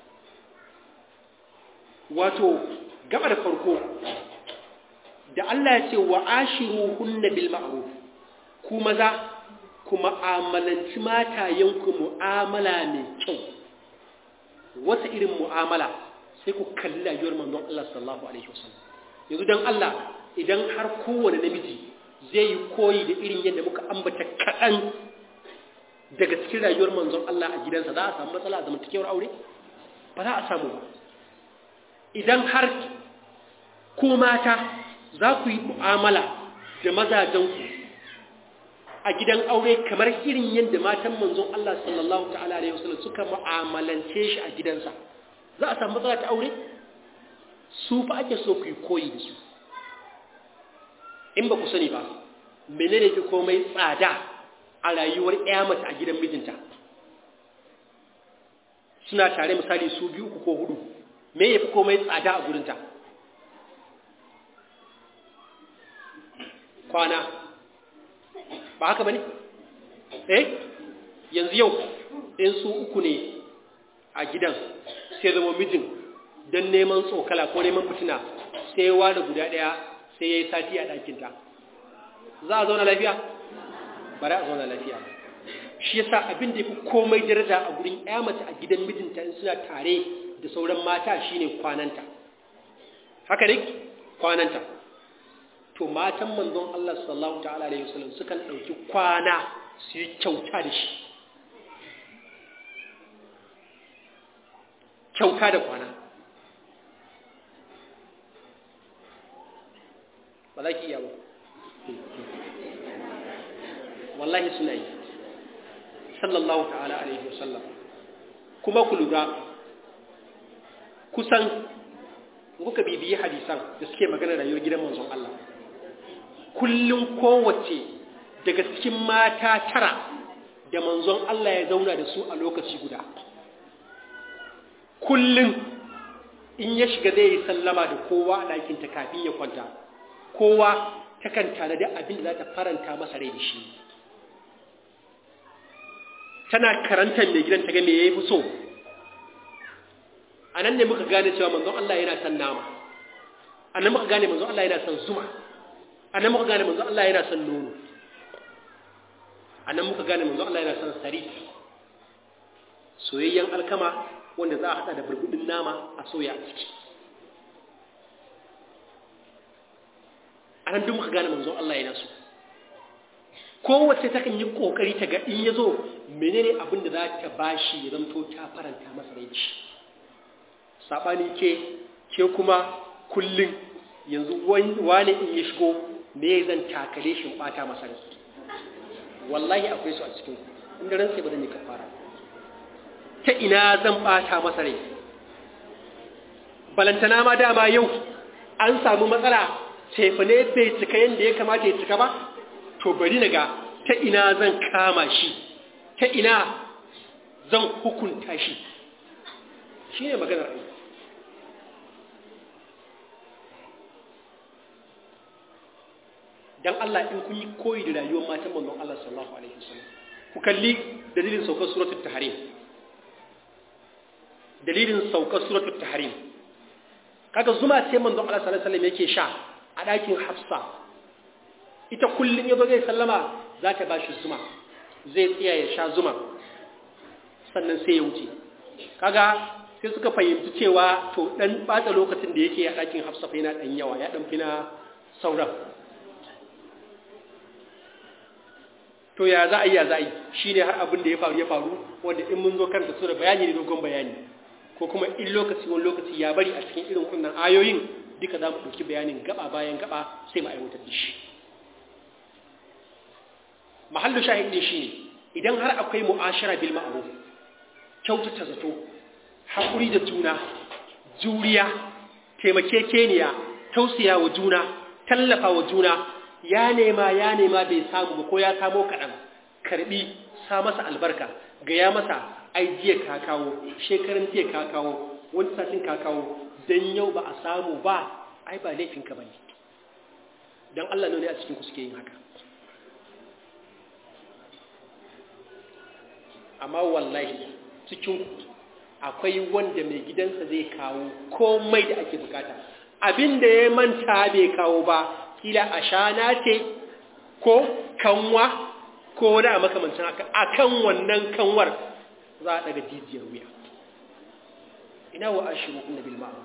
S1: wato gaba da farko da Allah ya ce wa ashiruhunna bil ma'ruf ku maza ku mu'amalanci matayenku mu'amala mai kyau wata irin mu'amala sai ku kalli rayuwar manzon Allah sallallahu alaihi wasallam yanzu dan Allah idan har kowane namiji zai yi koyi da irin yadda muka ambata kaɗan daga cikin rayuwar manzon Allah a gidansa za a samu matsala a zamantakewar aure ba za a samu ba idan har ku mata za ku yi mu'amala da mazajenku a gidan aure kamar irin yadda matan manzon Allah sallallahu ta'ala alaihi wasallam suka mu'amalance shi a gidansa za a samu matsala ta aure su fa ake so ku yi koyi da su in ba ku sani ba menene fi komai tsada a rayuwar ƴa mace a gidan mijinta suna tare misali su biyu uku ko hudu me yafi komai tsada a gurinta kwana ba haka bane eh yanzu yau in su uku ne a gidan sai zama mijin don neman tsokala ko neman fitina sai ya ware guda ɗaya sai ya yi sati a ɗakinta za a zauna lafiya ba za a zauna lafiya shi yasa abin da ya fi komai daraja a gurin ya mace a gidan mijinta in suna tare da sauran mata shine kwananta haka ne kwananta to matan manzon Allah sallallahu ta'ala alaihi wasallam sukan dauki kwana su yi kyauta da shi kyauta da kwana ba za ki iya ba wallahi suna yi sallallahu ta'ala alaihi wasallam kuma ku lura kusan kuka bibiyi hadisan da suke magana rayuwar gidan manzon Allah kullum kowace daga cikin mata tara da manzon Allah ya zauna da su a lokaci guda kullum in ya shiga zai yi sallama da kowa a ɗakinta kafin ya kwanta kowa takan tanadi abin da za ta faranta masa rai da shi tana karantar mai gidan ta ga me ya fi so a nan ne muka gane cewa manzon Allah yana son nama a nan muka gane manzon Allah yana son zuma a nan muka gane manzon Allah yana son nono a nan muka gane manzon Allah yana son sari soyayyen alkama wanda za a hada da burbudin nama a soya a ciki a nan duk muka gane manzon Allah yana so kowace takan yi kokari ta ga in ya zo menene abin da za ta bashi ya zanto ta faranta masa rai da shi saɓani ke ke kuma kullum yanzu wani in ya shigo me zan takale shi ɓata masa rai wallahi akwai su a cikin inda ran sai ba zan yi kafara ta ina zan ɓata masa rai balantana ma dama yau an samu matsala tefane bai cika yadda ya kamata ya cika ba to bari na ga ta ina zan kama shi ta ina zan hukunta shi shi ne maganar aiki dan Allah in kun yi koyi da rayuwar matan manzon Allah sallallahu alaihi wasallam ku kalli dalilin saukar suratul tahrim dalilin saukar suratul tahrim kaga zuma sai manzon Allah sallallahu alaihi wasallam yake sha a ɗakin Hafsa ita kullun yazo zai sallama za ta bashi zuma zai tsaya ya sha zuma sannan sai ya wuce kaga sai suka fahimci cewa to dan bata lokacin da yake a ɗakin Hafsa fa yana dan yawa ya dan fina sauran to ya za a yi ya za a yi shi ne har abin da ya faru ya faru wanda in mun zo karanta su da bayani ne dogon bayani ko kuma in lokaci wani lokaci ya bari a cikin irin wannan ayoyin duka za mu ɗauki bayanin gaba bayan gaba sai mu aiwatar da shi mahallu shahidi shi ne idan har akwai mu'ashara bil ma'ruf kyautata zato haƙuri da juna juriya taimakekeniya tausaya wa juna tallafa wa juna ya nema ya nema bai samu ba ko ya samo kaɗan karɓi sa masa albarka ga ya masa ai jiya ka kawo shekarun jiya ka kawo wani satin ka kawo don yau ba a samu ba ai ba laifinka ba ne don Allah ne a cikin ku suke yin haka amma wallahi cikin akwai wanda mai gidansa zai kawo komai da ake bukata abin da ya manta bai kawo ba kila ashana ce ko kanwa ko wani a makamancin haka a kan wannan kanwar za a daga jijiyar wuya ina wa ashiru na bil ma'ruf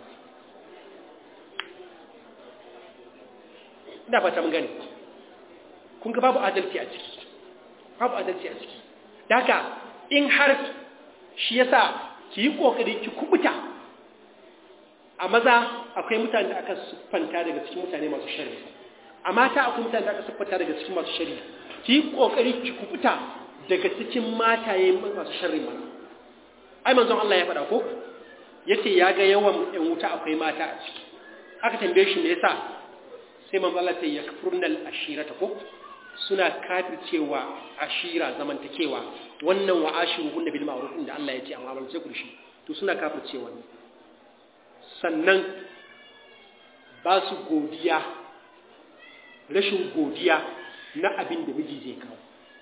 S1: ina fata mun gani kun ga babu adalci a ciki babu adalci a ciki daga in har shi yasa ki yi kokari ki kubuta a maza akwai mutane da aka siffanta daga cikin mutane masu sharri a mata akwai mutane da aka siffanta daga cikin masu sharri ki yi kokari ki kubuta daga cikin mataye masu sharri mana ai manzon Allah ya faɗa ko yace ya ga yawan ɗan wuta akwai mata a ciki aka tambaye shi me yasa sai manzon Allah ya yakfurnal ashirata ko suna kafircewa ashira zamantakewa wannan wa ashiruhunna bil ma'ruf da Allah ya ce amma ban ce ku shi to suna kafircewa ne sannan ba su godiya rashin godiya na abin da miji zai kawo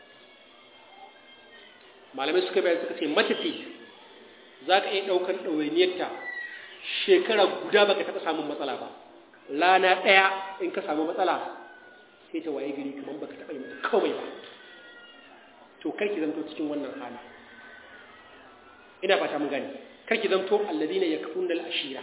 S1: malamai suka bayan suka ce matafi za ka iya ɗaukar ɗawainiyarta shekara guda baka taɓa samun matsala ba lana ɗaya in ka samu matsala sai ta waye gari kamar baka taɓa yi mata kawai ba to kar ki zanto cikin wannan hali ina fata mun gani kar ki zanto alladina yakfuruna al-ashira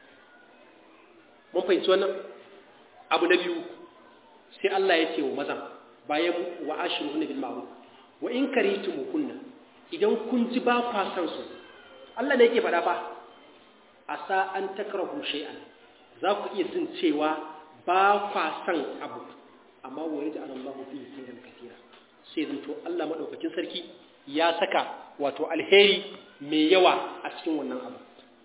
S1: mun fahimci wannan abu na biyu sai Allah ya ce wa mazan bayan wa ashiruhunna bil ma'ruf wa in karitumuhunna idan kun ji ba kwa san su Allah ne yake faɗa fa asa an takrahu shay'an za ku iya jin cewa ba kwa san abu amma wa yaj'al Allahu fihi khayran katira sai zanto Allah madaukakin sarki ya saka wato alheri mai yawa a cikin wannan abu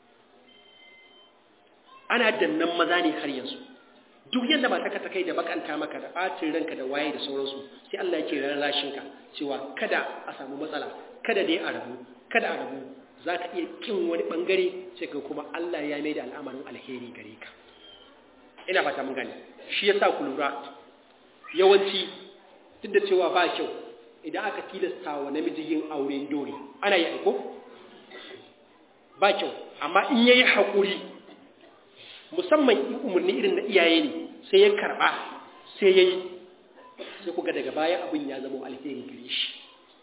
S1: ana dannan maza ne har yanzu duk yadda ba taka ta kai da bakanta maka da ɓacin ranka da waye da sauransu sai Allah yake rarrashin ka cewa kada a samu matsala kada dai a rabu kada a rabu za ka iya kin wani bangare sai ka kuma Allah ya mai da al'amarin alheri gare ka ina fata mun gane shi yasa ku lura yawanci duk da cewa ba kyau idan aka tilasta wa namiji yin auren dore ana yi aiko ba kyau amma in yayi haƙuri musamman in umarni irin na iyaye ne sai ya karɓa sai ya yi sai kuga daga baya abin ya zama alheri gare shi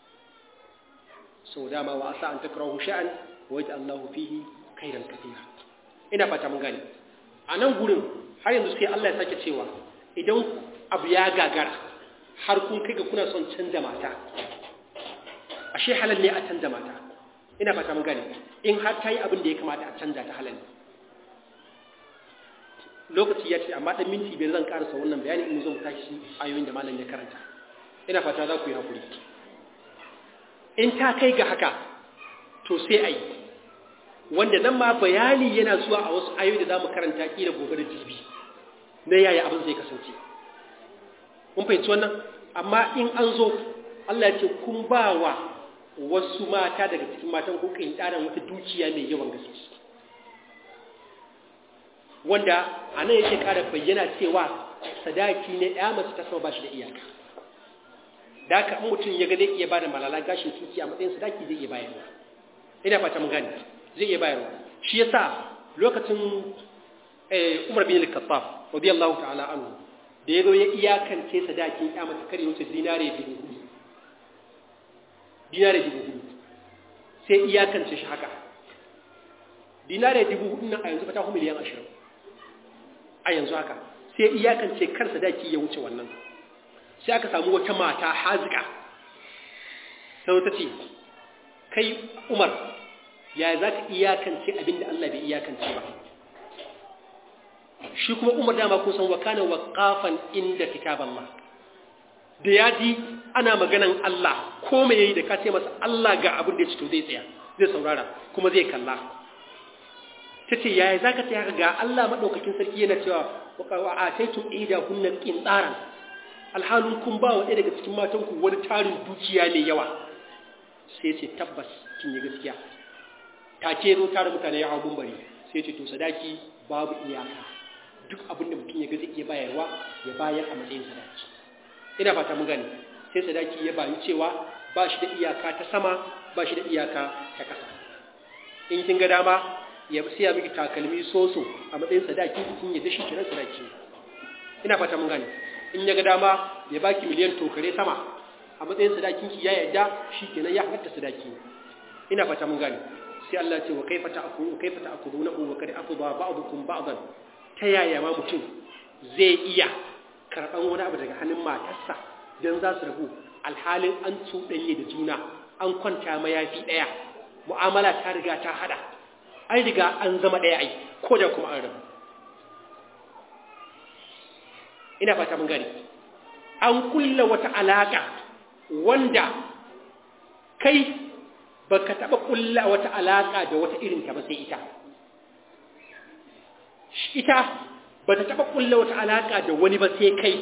S1: sau dama wa asa an takrahu sha'an wa yaj'al Allahu fihi khairan katira ina fata mun gane a nan gurin har yanzu sai Allah ya sake cewa idan abu ya gagara har kun kai ga kuna son canza mata ashe halal ne a canza mata ina fata mun gane in har ta yi abin da ya kamata a canza ta halal lokaci ya ce amma dan minti biyar zan karasa wannan bayani in zo mu tashi ayoyin da malam ya karanta ina fata za ku yi hakuri in ta kai ga haka to sai a yi wanda nan ma bayani yana zuwa a wasu ayoyi da za mu karanta kila gobe da jibi na yaya abin zai kasance mun fahimci wannan amma in an zo Allah ya ce kun ba wa wasu mata daga cikin matan ko kintaran wata dukiya mai yawan gaske wanda a nan yake kara bayyana cewa sadaki ne ya mace ta sama ba shi da iyaka da haka in mutum ya ga zai iya bada malala gashin tuki a matsayin sadaki zai iya bayarwa ina fata mun gane zai iya bayarwa shi yasa lokacin Umar bin Al-Khattab radiyallahu ta'ala anhu da yazo ya iyakance sadakin ya mace kare wuce dinare dubu hudu dinare dubu hudu sai iyakance shi haka dinare dubu hudu nan a yanzu fata miliyan ashirin a yanzu haka sai iyakance kar sadaki ya wuce wannan sai aka samu wata mata hazika sai ta ce kai umar ya za ka iyakance abinda Allah bai iyakance ba shi kuma umar dama kun san wakana waqafan inda kitaballah da ya ji ana maganan Allah ko me yayi da ka ce masa Allah ga abin da ya ci to zai tsaya zai saurara kuma zai kalla tace yaya zaka ce haka ga Allah madaukakin sarki yana cewa wa ataitu ida kunna qintaran alhalun kun ba wa ɗaya daga cikin matan ku wani tarin dukiya mai yawa sai ce tabbas kin yi gaskiya take zo tare mutane ya hawo bari sai ce to sadaki babu iyaka duk abin da mutum ya ga zai iya bayarwa ya bayar a matsayin sadaki ina fata mun gane sai sadaki ya bayu cewa ba shi da iyaka ta sama ba shi da iyaka ta ƙasa in kin ga dama ya siya miki takalmi soso a matsayin sadaki kin ya dashi kiran sadaki ina fata mun gane in ya ga dama ya baki miliyan tokare sama a matsayin sadakin ki ya yarda kenan ya halatta sadaki ina fata mun gane sai Allah ya ce wa kaifa ta'kulu kaifa ta'kuluna wa kad afdha ba'dukum ba'dan ta yaya ma mutum zai iya karban wani abu daga hannun matarsa dan za su rabu alhalin an cuɗanye da juna an kwanta mayafi ɗaya mu'amala ta riga ta hada an riga an zama ɗaya ai ko da kuma an rabu ina fata mun gani an kulla wata alaka wanda kai baka taba kulla wata alaka da wata irin ta ba sai ita ita bata taba kulla wata alaka da wani ba sai kai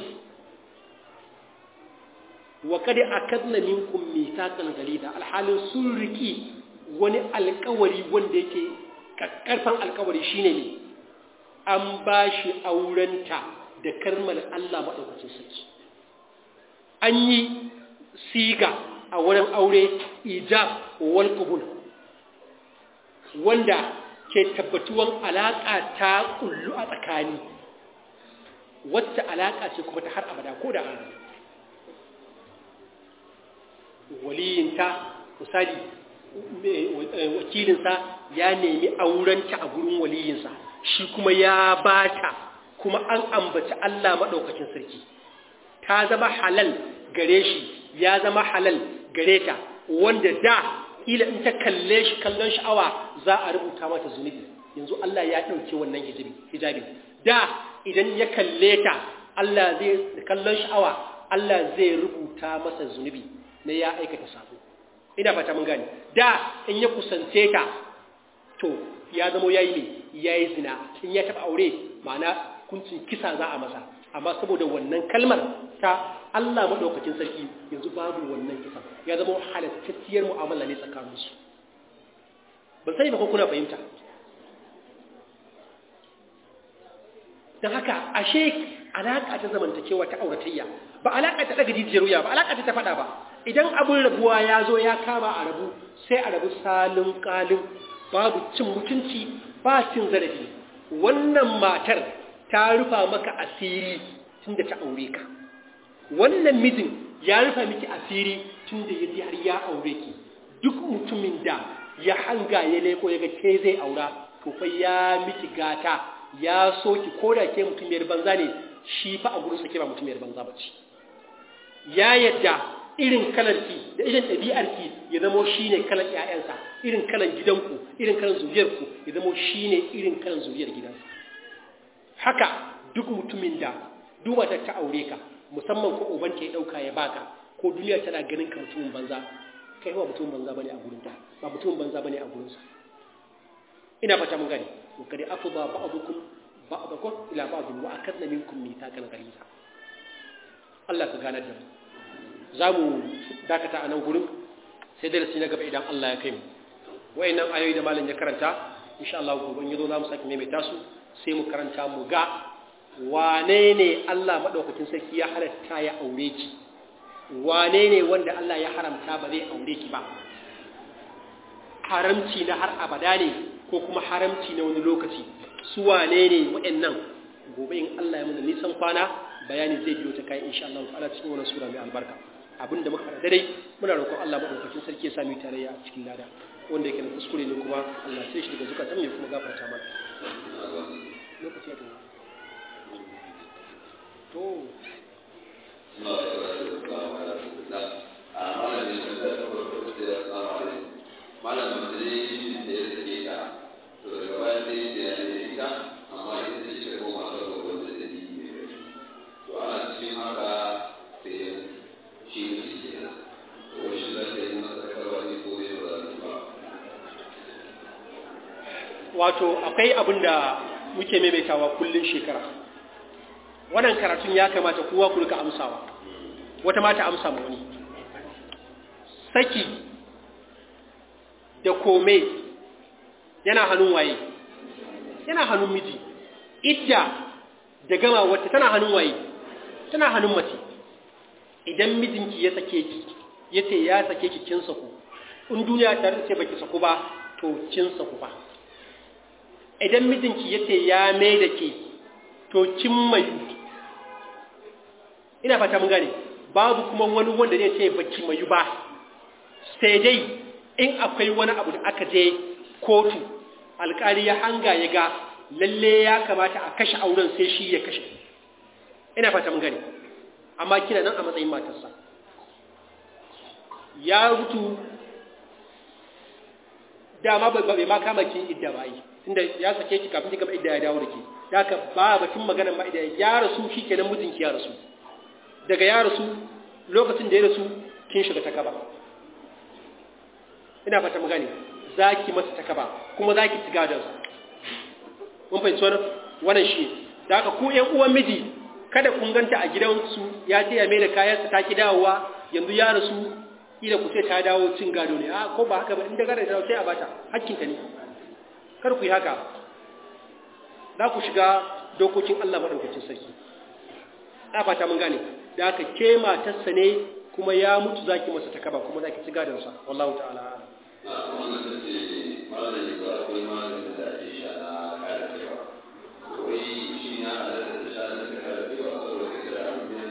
S1: wa kad akadna minkum mithaqan ghalida alhalin sun riki wani alkawari wanda yake karfan alkawari shine ne an bashi aurenta da karmar Allah maɗaukacin sarki an yi siga a wurin aure ijab wal qubul wanda ke tabbatuwan alaƙa ta kullu a tsakani wacce alaƙa ce kuma ta har abada ko da an waliyinta misali wakilinsa ya nemi aurenta a gurin waliyinsa shi kuma ya bata kuma an ambaci Allah maɗaukacin sarki ta zama halal gare shi ya zama halal gare ta wanda da ila in ta kalle shi kallon sha'awa za a rubuta mata zunubi yanzu Allah ya ɗauke wannan hijabi da idan ya kalle ta Allah zai kallon sha'awa Allah zai rubuta masa zunubi na ya aikata sabo ina fata mun gani da in ya kusance ta to ya zama yayi ne yayi zina in ya taba aure ma'ana kuncin kisa za a masa amma saboda wannan kalmar ta Allah madaukakin sarki yanzu babu wannan kisa ya zama halattacciyar mu'amala ne tsakaninsu ban sai ba ko kuna fahimta don haka ashe alaƙa ta zamantakewa ta auratayya ba alaƙa ta daga jijiyar wuya ba alaƙa ta ta faɗa ba idan abin rabuwa ya zo ya kama a rabu sai a rabu salin ƙalin babu cin mutunci ba cin zarafi wannan matar ta rufa maka asiri tun da ta aure ka wannan mijin ya rufa miki asiri tun da ya ji har ya aure ki duk mutumin da ya hanga ya leko ya ga ke zai aura to fa ya miki gata ya so ki ko da ke mutumiyar banza ne shi fa a gurinsa ke ba mutumiyar banza ba ce ya yadda irin kalarki da irin ɗabi'arki ya zamo shi ne kalar ‘ya'yansa irin kalar gidanku irin kalar zuriyarku ya zamo shi ne irin kalar zuriyar gidansa haka duk mutumin da duba ta ta aure ka musamman ko ubanta ya ɗauka ya baka ko duniya tana ganin ka mutumin banza kai ba mutumin banza bane a gurinta ba mutumin banza bane a gurinsa ina fata mun gani wa kadi afdha ba'dukum ba'dakum ila ba'd wa akadna minkum mithaqan ghalisa Allah ka ganar da mu zamu dakata a nan gurin sai darasi na gaba idan Allah ya kai mu wayannan ayoyi da malam ya karanta insha Allah gobe in yazo za mu saki maimaita su sai mu karanta mu ga wane ne Allah madaukakin sarki ya halatta ya aure ki wane ne wanda Allah ya haramta ba zai aure ki ba haramci na har abada ne ko kuma haramci na wani lokaci su wane ne waɗannan gobe in Allah ya muna nisan kwana bayani zai biyo ta kai insha Allah ta'ala cikin wannan sura mai albarka abinda muka fara dai muna roƙon Allah madaukakin sarki ya sami tarayya a cikin lada wanda yake da kuskure ne kuma Allah sai shi daga zukatan ne kuma gafarta mana lokaci ya tafi to
S4: malam musulmi da ya sake ta to daga baya sai da ya da ita amma ita ce ta koma ta ga wanda da ni ne to ana cikin haka sai ya shi ne shi ke nan to shi za ta yi masa karwa ne ko zai ba za ba
S1: wato akwai abin da muke maimaitawa kullun shekara wannan karatun ya kamata kowa ku rika amsawa wata mata amsa ma wani saki da kome yana hannun waye yana hannun miji idda da gama wata tana hannun waye tana hannun mace idan mijinki ya sake ki yace ya sake ki kin saku in duniya ta ce baki saku ba to kin saku ba idan mijinki yace ya mai da ke to kin mai ina fata mun gane babu kuma wani wanda zai ce baki mayu ba sai dai in akwai wani abu da aka je kotu alkali ya hanga ya ga lalle ya kamata a kashe auren sai shi ya kashe ina fata mun gane amma kina nan a matsayin matarsa ya rutu dama bai ma kama kin idda ba yi tunda ya sake ki kafin ki gama idda ya dawo da ke da ka ba batun maganar ma idda ya rasu shi kenan mijinki ya rasu daga ya rasu lokacin da ya rasu kin shiga ta kaba ina fata mu gane za ki masa ta kaba kuma za ki ci gadonsa mun fahimci wannan wannan shi da haka ku ƴan uwan miji kada kun ganta a gidansu ya ce ya mai da kayansa ta ki dawowa yanzu ya rasu ila ku ce ta dawo cin gado ne a ko ba haka ba inda gada da sai a bata hakkinta ne kar ku yi haka za ku shiga dokokin Allah madaukakin sarki a fata mun gane da haka ke matarsa ne kuma ya mutu zaki masa takaba kuma zaki ci gadonsa wallahu ta'ala
S4: wannan ta ce malam ne ba akwai malamin da ake sha na kare cewa wai shi ya halatta da sha na kare cewa saboda kira abin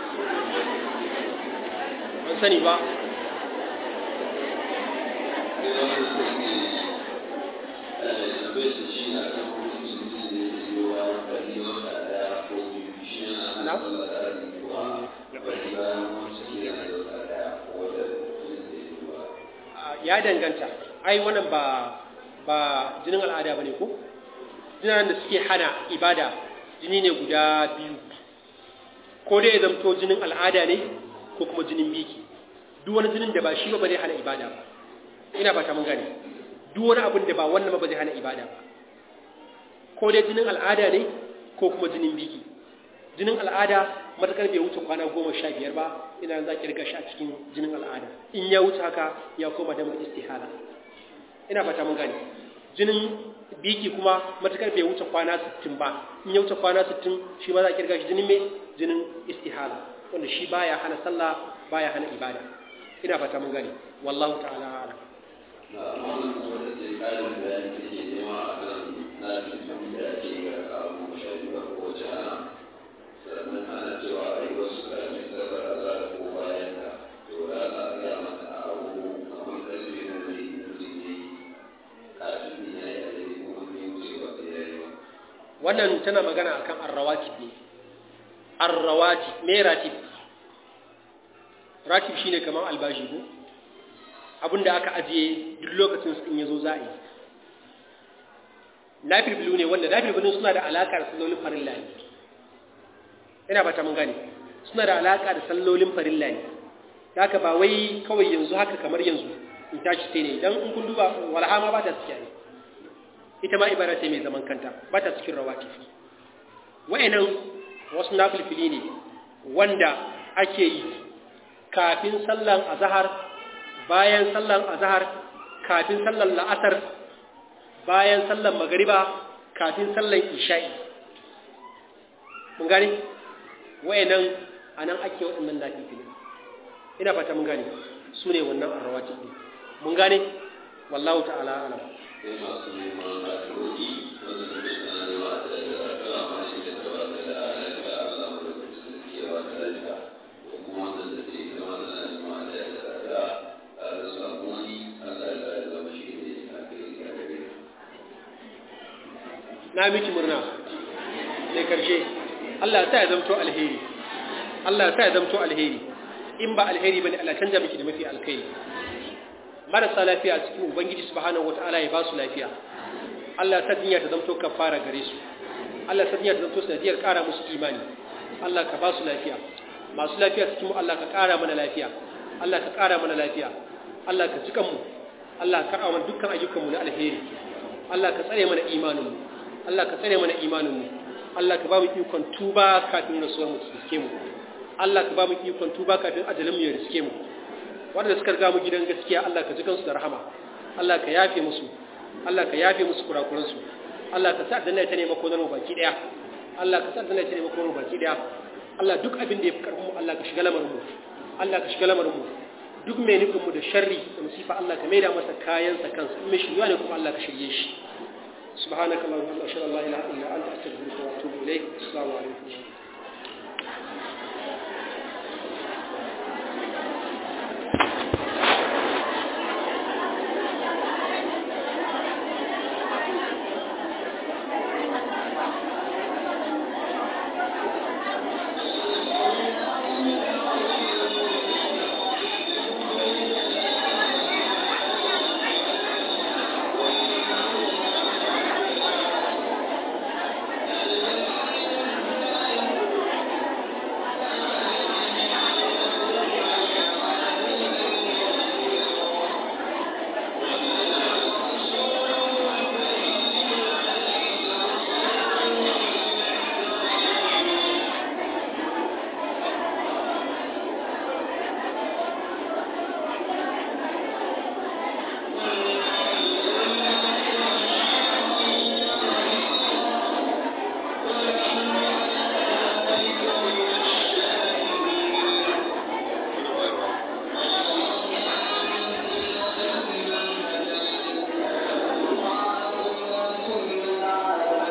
S1: ban sani ba ya danganta ai wannan ba ba jinin al'ada bane ko jinin da suke hana ibada jini ne guda biyu ko dai ya zamto jinin al'ada ne ko kuma jinin biki duk wani jinin da ba shi ba zai hana ibada ba ina ba ta mun gane duk wani abin da ba wannan ba zai hana ibada ba ko dai jinin al'ada ne ko kuma jinin biki jinin al'ada matakar bai wuce kwana goma sha biyar ba ina za ki riga shi a cikin jinin al'ada in ya wuce haka ya koma damar istihala ina fata mun gane jinin biki kuma matakar bai wuce kwana sittin ba in ya wuce kwana sittin shi ma za ki riga shi jinin mai jinin istihala wanda shi baya hana sallah baya hana ibada ina fata mun gane wallahu ta'ala a'lam
S4: na wannan wata ce ƙarin bayani take nema a kan na cikin da ake yi a kawo shaɗi ba ko wace ana sannan ana cewa a yi wasu ƙarfi sabar a za ko bayan ka to ya za a gaya mata a abu kamar ƙarfi na zai yi na zai yi kafin ya yi a yi kuma ne wuce ba da ya yi ba.
S1: wannan tana magana akan arrawatib ne arrawatib me ratib ratib shine kamar albashi ko abinda aka ajiye duk lokacin in yazo za a yi nafilbilu ne wanda nafilbilun suna da alaka da sallolin farilla ne ina ba ta mun gane suna da alaka da sallolin farilla ne haka ba wai kawai yanzu haka kamar yanzu in tashi sai ne dan in kun duba walha ma ba ta cikin ne ita ma ibada ce mai zaman kanta ba ta cikin rawatib wa'annan wasu nafilfili ne wanda ake yi kafin sallan azhar bayan sallan azhar kafin sallan la'asar bayan sallan magariba kafin sallan isha'i mun gane wayannan anan ake waɗannan nafifili ina fata mun gane su ne wannan arrawati ɗin mun gane wallahu ta'ala alam
S4: sai masu neman addu'o'i wanda suke suna nema da addu'a ma shi da ta baka da lafiya Allah mu da su ke ba da lafiya ko kuma wanda da ke zama da nema da addu'a a da samu wani Allah ya sa ya zama shi ne a kai ya gare
S1: na miki murna sai karshe Allah ya sa ya zamto alheri Allah ya sa ya zamto alheri in ba alheri bane Allah canja miki da mafi alkhairi marasa lafiya a cikin ubangiji subhanahu wataala ya ba su lafiya Allah ta dinya ta zamto kafara gare su Allah ta dinya ta zamto sanadiyar kara musu imani Allah ka ba su lafiya masu lafiya cikin mu Allah ka kara mana lafiya Allah ka kara mana lafiya Allah ka jikan mu Allah ka kara mana dukkan ayyukan mu na alheri Allah ka tsare mana imanin mu Allah ka tsare mana imanin mu Allah ka ba mu ikon tuba kafin rasuwar mu su riske mu Allah ka ba mu ikon tuba kafin ajalin mu ya riske mu wanda suka riga mu gidan gaskiya Allah ka ji kansu da rahama Allah ka yafe musu Allah ka yafe musu kurakuran su Allah ka sa danna ta ne mako mu baki daya Allah ka sa danna ta ne mako mu baki daya Allah duk abin da ya fi karfin mu Allah ka shiga lamarin mu Allah ka shiga lamarin mu duk mai nufin mu da sharri da musifa Allah ka maida masa kayan sa kansa in mai shirya ne kuma Allah ka shirye shi subhanakallahumma wa bihamdika ashhadu an la ilaha illa anta astaghfiruka wa atubu ilayk assalamu alaikum